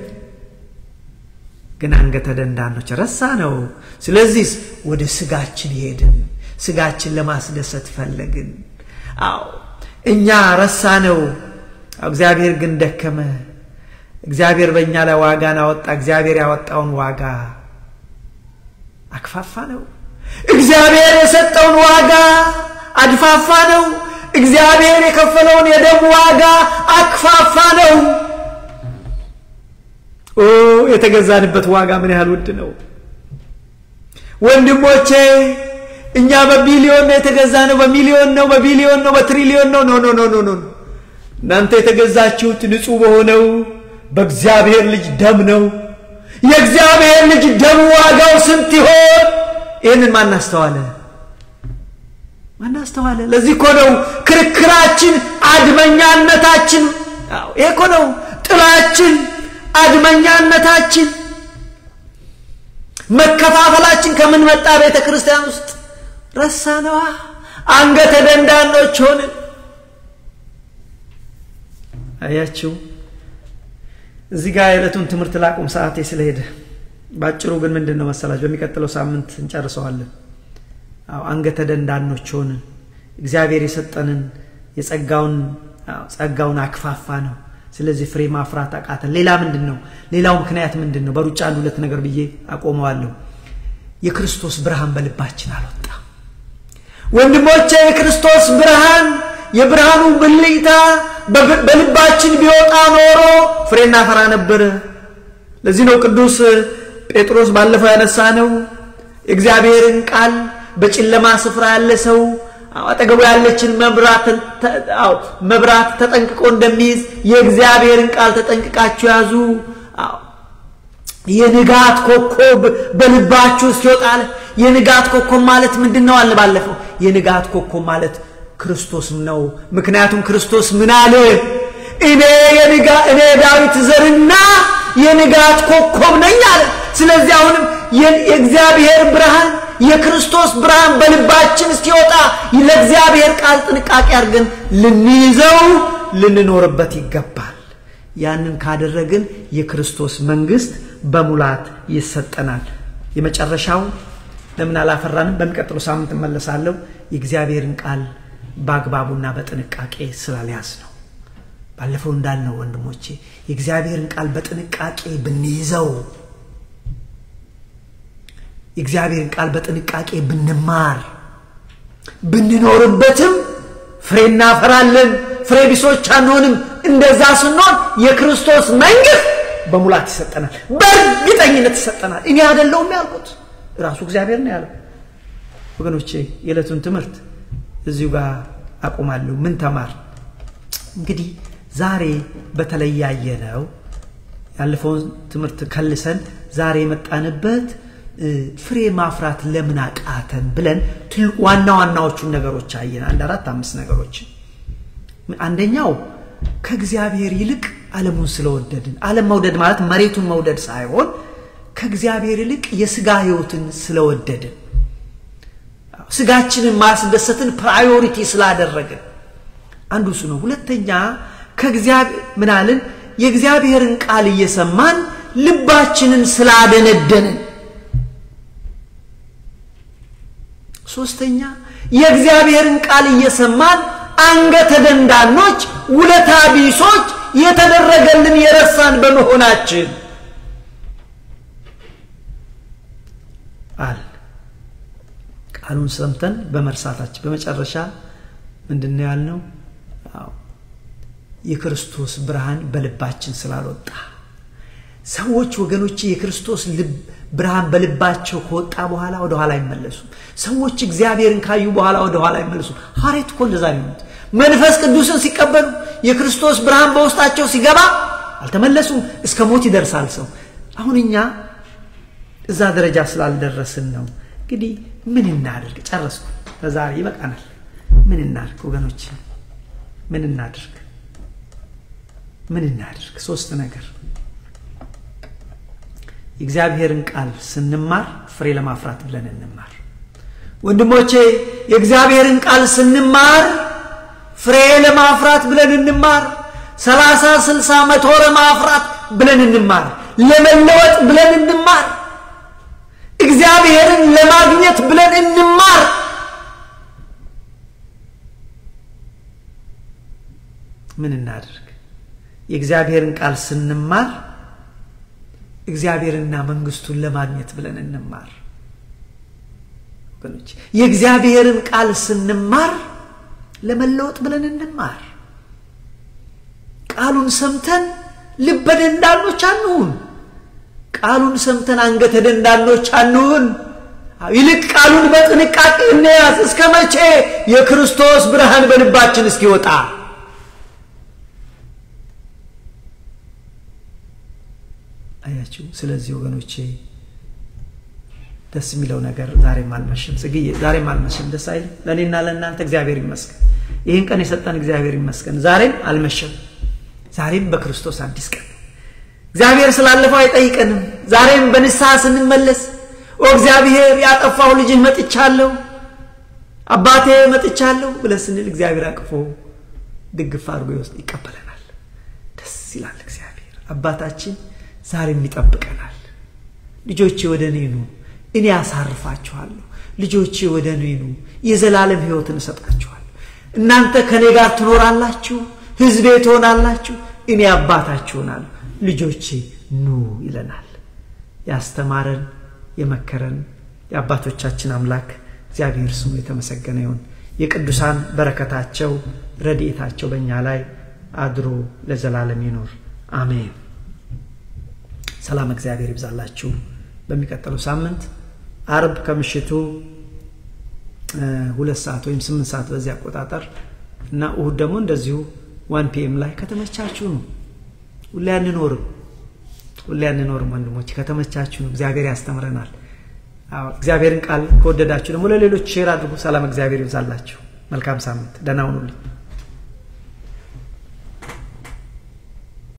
Speaker 1: ግን አንገተ ደንዳኖች ረሳ ነው። ስለዚህ ወደ ስጋችን ሄድን፣ ስጋችን ለማስደሰት ፈለግን። አዎ እኛ ረሳ ነው። እግዚአብሔር ግን ደከመ። እግዚአብሔር በእኛ ላይ ዋጋን አወጣ። እግዚአብሔር ያወጣውን ዋጋ አክፋፋ ነው። እግዚአብሔር የሰጠውን ዋጋ አድፋፋ ነው። እግዚአብሔር የከፈለውን የደም ዋጋ አክፋፋ ነው። ኦ የተገዛንበት ዋጋ ምን ያህል ውድ ነው ወንድሞቼ! እኛ በቢሊዮን ነው የተገዛ ነው። በሚሊዮን ነው፣ በቢሊዮን ነው፣ በትሪሊዮን ነው። ኖ ኖ ኖ ኖ ኖ እናንተ የተገዛችሁት ንጹሕ በሆነው በእግዚአብሔር ልጅ ደም ነው። የእግዚአብሔር ልጅ ደም ዋጋው ስንት ይሆን? ይህንን ማናስተዋለ ማናስተዋለ። ለዚህ እኮ ነው ክርክራችን፣ አድመኛነታችን። ይሄ እኮ ነው ጥላችን፣ አድመኛነታችን፣ መከፋፈላችን ከምን መጣ? ቤተ ክርስቲያን ውስጥ ረሳነዋ። አንገተ ደንዳኖች ሆንን። አያችሁ እዚህ ጋር የዕለቱን ትምህርት ላቁም፣ ሰዓቴ ስለሄደ። ባጭሩ ግን ምንድን ነው መሰላችሁ? በሚቀጥለው ሳምንት እንጨርሰዋለን። አዎ አንገተ ደንዳኖች ሆንን። እግዚአብሔር የሰጠንን የጸጋውን ጸጋውን አክፋፋ ነው። ስለዚህ ፍሬ ማፍራት አቃተን። ሌላ ምንድን ነው? ሌላው ምክንያት ምንድን ነው? በሩጫ አንድ ሁለት ነገር ብዬ አቆመዋለሁ። የክርስቶስ ብርሃን በልባችን አልወጣም። ወንድሞቼ የክርስቶስ ብርሃን የብርሃኑ ብልጭታ በልባችን ቢወጣ ኖሮ ፍሬ እናፈራ ነበር። ለዚህ ነው ቅዱስ ጴጥሮስ ባለፈው ያነሳ ነው የእግዚአብሔርን ቃል በጨለማ ስፍራ ያለ ሰው አጠገቡ ያለችን መብራት ተጠንቅቆ እንደሚይዝ የእግዚአብሔርን ቃል ተጠንቅቃችሁ ያዙ። የንጋት ኮከብ በልባችሁ እስኪወጣል። የንጋት ኮከብ ማለት ምንድን ነው አለ ባለፈው። የንጋት ኮከብ ማለት ክርስቶስ ነው። ምክንያቱም ክርስቶስ ምን አለ? እኔ የንጋ እኔ ዳዊት ዘርና የንጋት ኮከብ ነኝ አለ። ስለዚህ አሁንም የእግዚአብሔር ብርሃን የክርስቶስ ብርሃን በልባችን እስኪወጣ ለእግዚአብሔር ቃል ጥንቃቄ አድርገን ልንይዘው ልንኖርበት ይገባል። ያንን ካደረግን የክርስቶስ መንግስት በሙላት ይሰጠናል። የመጨረሻው ለምን አላፈራንም? በሚቀጥለው ሳምንት እመለሳለሁ። የእግዚአብሔርን ቃል በአግባቡና በጥንቃቄ ስላልያዝ ነው። ባለፈው እንዳልነው ወንድሞቼ የእግዚአብሔርን ቃል በጥንቃቄ ብንይዘው የእግዚአብሔርን ቃል በጥንቃቄ ብንማር ብንኖርበትም ፍሬ እናፈራለን፣ ፍሬ ቢሶች አንሆንም። እንደዛ ስንሆን የክርስቶስ መንግስት በሙላት ይሰጠናል፣ በእርግጠኝነት ይሰጠናል። እኔ አይደለሁም ያልኩት ራሱ እግዚአብሔር ነው ያለው። ወገኖቼ የዕለቱን ትምህርት እዚሁ ጋር አቆማለሁ። ምን ተማር? እንግዲህ ዛሬ በተለይ ያየነው ያለፈውን ትምህርት ከልሰን ዛሬ የመጣንበት ፍሬ ማፍራት ለምን አቃተን ብለን ዋና ዋናዎቹን ነገሮች አየን። አንድ አራት አምስት ነገሮች። አንደኛው ከእግዚአብሔር ይልቅ ዓለሙን ስለወደድን። ዓለም መውደድ ማለት መሬቱን መውደድ ሳይሆን ከእግዚአብሔር ይልቅ የስጋ ህይወትን ስለወደድን ስጋችንን ማስደሰትን ፕራዮሪቲ ስላደረግን አንዱ እሱ ነው። ሁለተኛ ከእግዚአብሔር ምናልን የእግዚአብሔርን ቃል እየሰማን ልባችንን ስላደነደንን። ሶስተኛ የእግዚአብሔርን ቃል እየሰማን አንገተ ደንዳኖች፣ ውለታ ቢሶች የተደረገልን የረሳን በመሆናችን አል ቃሉን ሰምተን በመርሳታችን በመጨረሻ ምንድን ነው ያልነው? የክርስቶስ ብርሃን በልባችን ስላልወጣ ሰዎች ወገኖች የክርስቶስ ልብ ብርሃን በልባቸው ከወጣ በኋላ ወደ ኋላ አይመለሱም። ሰዎች እግዚአብሔርን ካዩ በኋላ ወደ ኋላ አይመለሱም። ሐዋርያት እኮ እንደዛ ነው። መንፈስ ቅዱስን ሲቀበሉ የክርስቶስ ብርሃን በውስጣቸው ሲገባ አልተመለሱም። እስከ ሞት ይደርሳል ሰው። አሁን እኛ እዛ ደረጃ ስላልደረስን ነው። እንግዲህ ምን እናድርግ? ጨረስኩ። ለዛሬ ይበቃናል። ምን እናድርግ ወገኖች? ምን እናድርግ? ምን እናድርግ? ሶስት ነገር የእግዚአብሔርን ቃል ስንማር ፍሬ ለማፍራት ብለን እንማር። ወንድሞቼ የእግዚአብሔርን ቃል ስንማር ፍሬ ለማፍራት ብለን እንማር። ሰላሳ ስልሳ መቶ ለማፍራት ብለን እንማር። ለመለወጥ ብለን እንማር። እግዚአብሔርን ለማግኘት ብለን እንማር። ምን እናድርግ? የእግዚአብሔርን ቃል ስንማር እግዚአብሔርና መንግስቱን ለማግኘት ብለን እንማር። ወገኖች የእግዚአብሔርን ቃል ስንማር ለመለወጥ ብለን እንማር። ቃሉን ሰምተን ልበ ደንዳኖች አንሁን። ቃሉን ሰምተን አንገተ ደንዳኖች አንሁን። ይልቅ ቃሉን በጥንቃቄ እንያዝ። እስከ መቼ? የክርስቶስ ብርሃን በልባችን እስኪወጣ አያችሁ። ስለዚህ ወገኖቼ ደስ የሚለው ነገር ዛሬም አልመሸም። ጽግዬ ዛሬም አልመሸም። ደስ አይልም? ለእኔና ለእናንተ እግዚአብሔር ይመስገን። ይህን ቀን የሰጠን እግዚአብሔር ይመስገን። ዛሬም አልመሸም። ዛሬም በክርስቶስ አዲስ ቀን እግዚአብሔር ስላለፈው አይጠይቀንም። ዛሬም በንስሐ ስንመለስ ኦ እግዚአብሔር ያጠፋው ልጅህ መጥቻለሁ፣ አባቴ መጥቻለሁ ብለን ስንል እግዚአብሔር አቅፎ ድግፍ አድርጎ ይወስድ ይቀበለናል። ደስ ይላል። እግዚአብሔር አባታችን ዛሬም ይጠብቀናል። ልጆቼ ወደ እኔ ኑ፣ እኔ ያሳርፋችኋለሁ። ልጆቼ ወደ እኔ ኑ፣ የዘላለም ሕይወትን እሰጣችኋለሁ። እናንተ ከእኔ ጋር ትኖራላችሁ፣ ሕዝቤ ትሆናላችሁ፣ እኔ አባታችሁ ሆናለሁ። ልጆቼ ኑ ይለናል። ያስተማረን የመከረን የአባቶቻችን አምላክ እግዚአብሔር ስሙ የተመሰገነ ይሁን። የቅዱሳን በረከታቸው ረድኤታቸው በእኛ ላይ አድሮ ለዘላለም ይኖር አሜን። ሰላም እግዚአብሔር ይብዛላችሁ። በሚቀጥለው ሳምንት አርብ ከምሽቱ ሁለት ሰዓት ወይም ስምንት ሰዓት በዚህ አቆጣጠር እና እሁድ ደግሞ እንደዚሁ ዋን ፒኤም ላይ ከተመቻችሁ ነው። ሁሌ አንኖርም ሁሌ አንኖርም ወንድሞች፣ ከተመቻችሁ ነው። እግዚአብሔር ያስተምረናል። እግዚአብሔርን ቃል ከወደዳችሁ ደግሞ ለሌሎች ሼር አድርጉ። ሰላም እግዚአብሔር ይብዛላችሁ። መልካም ሳምንት። ደህና ሁኑልኝ።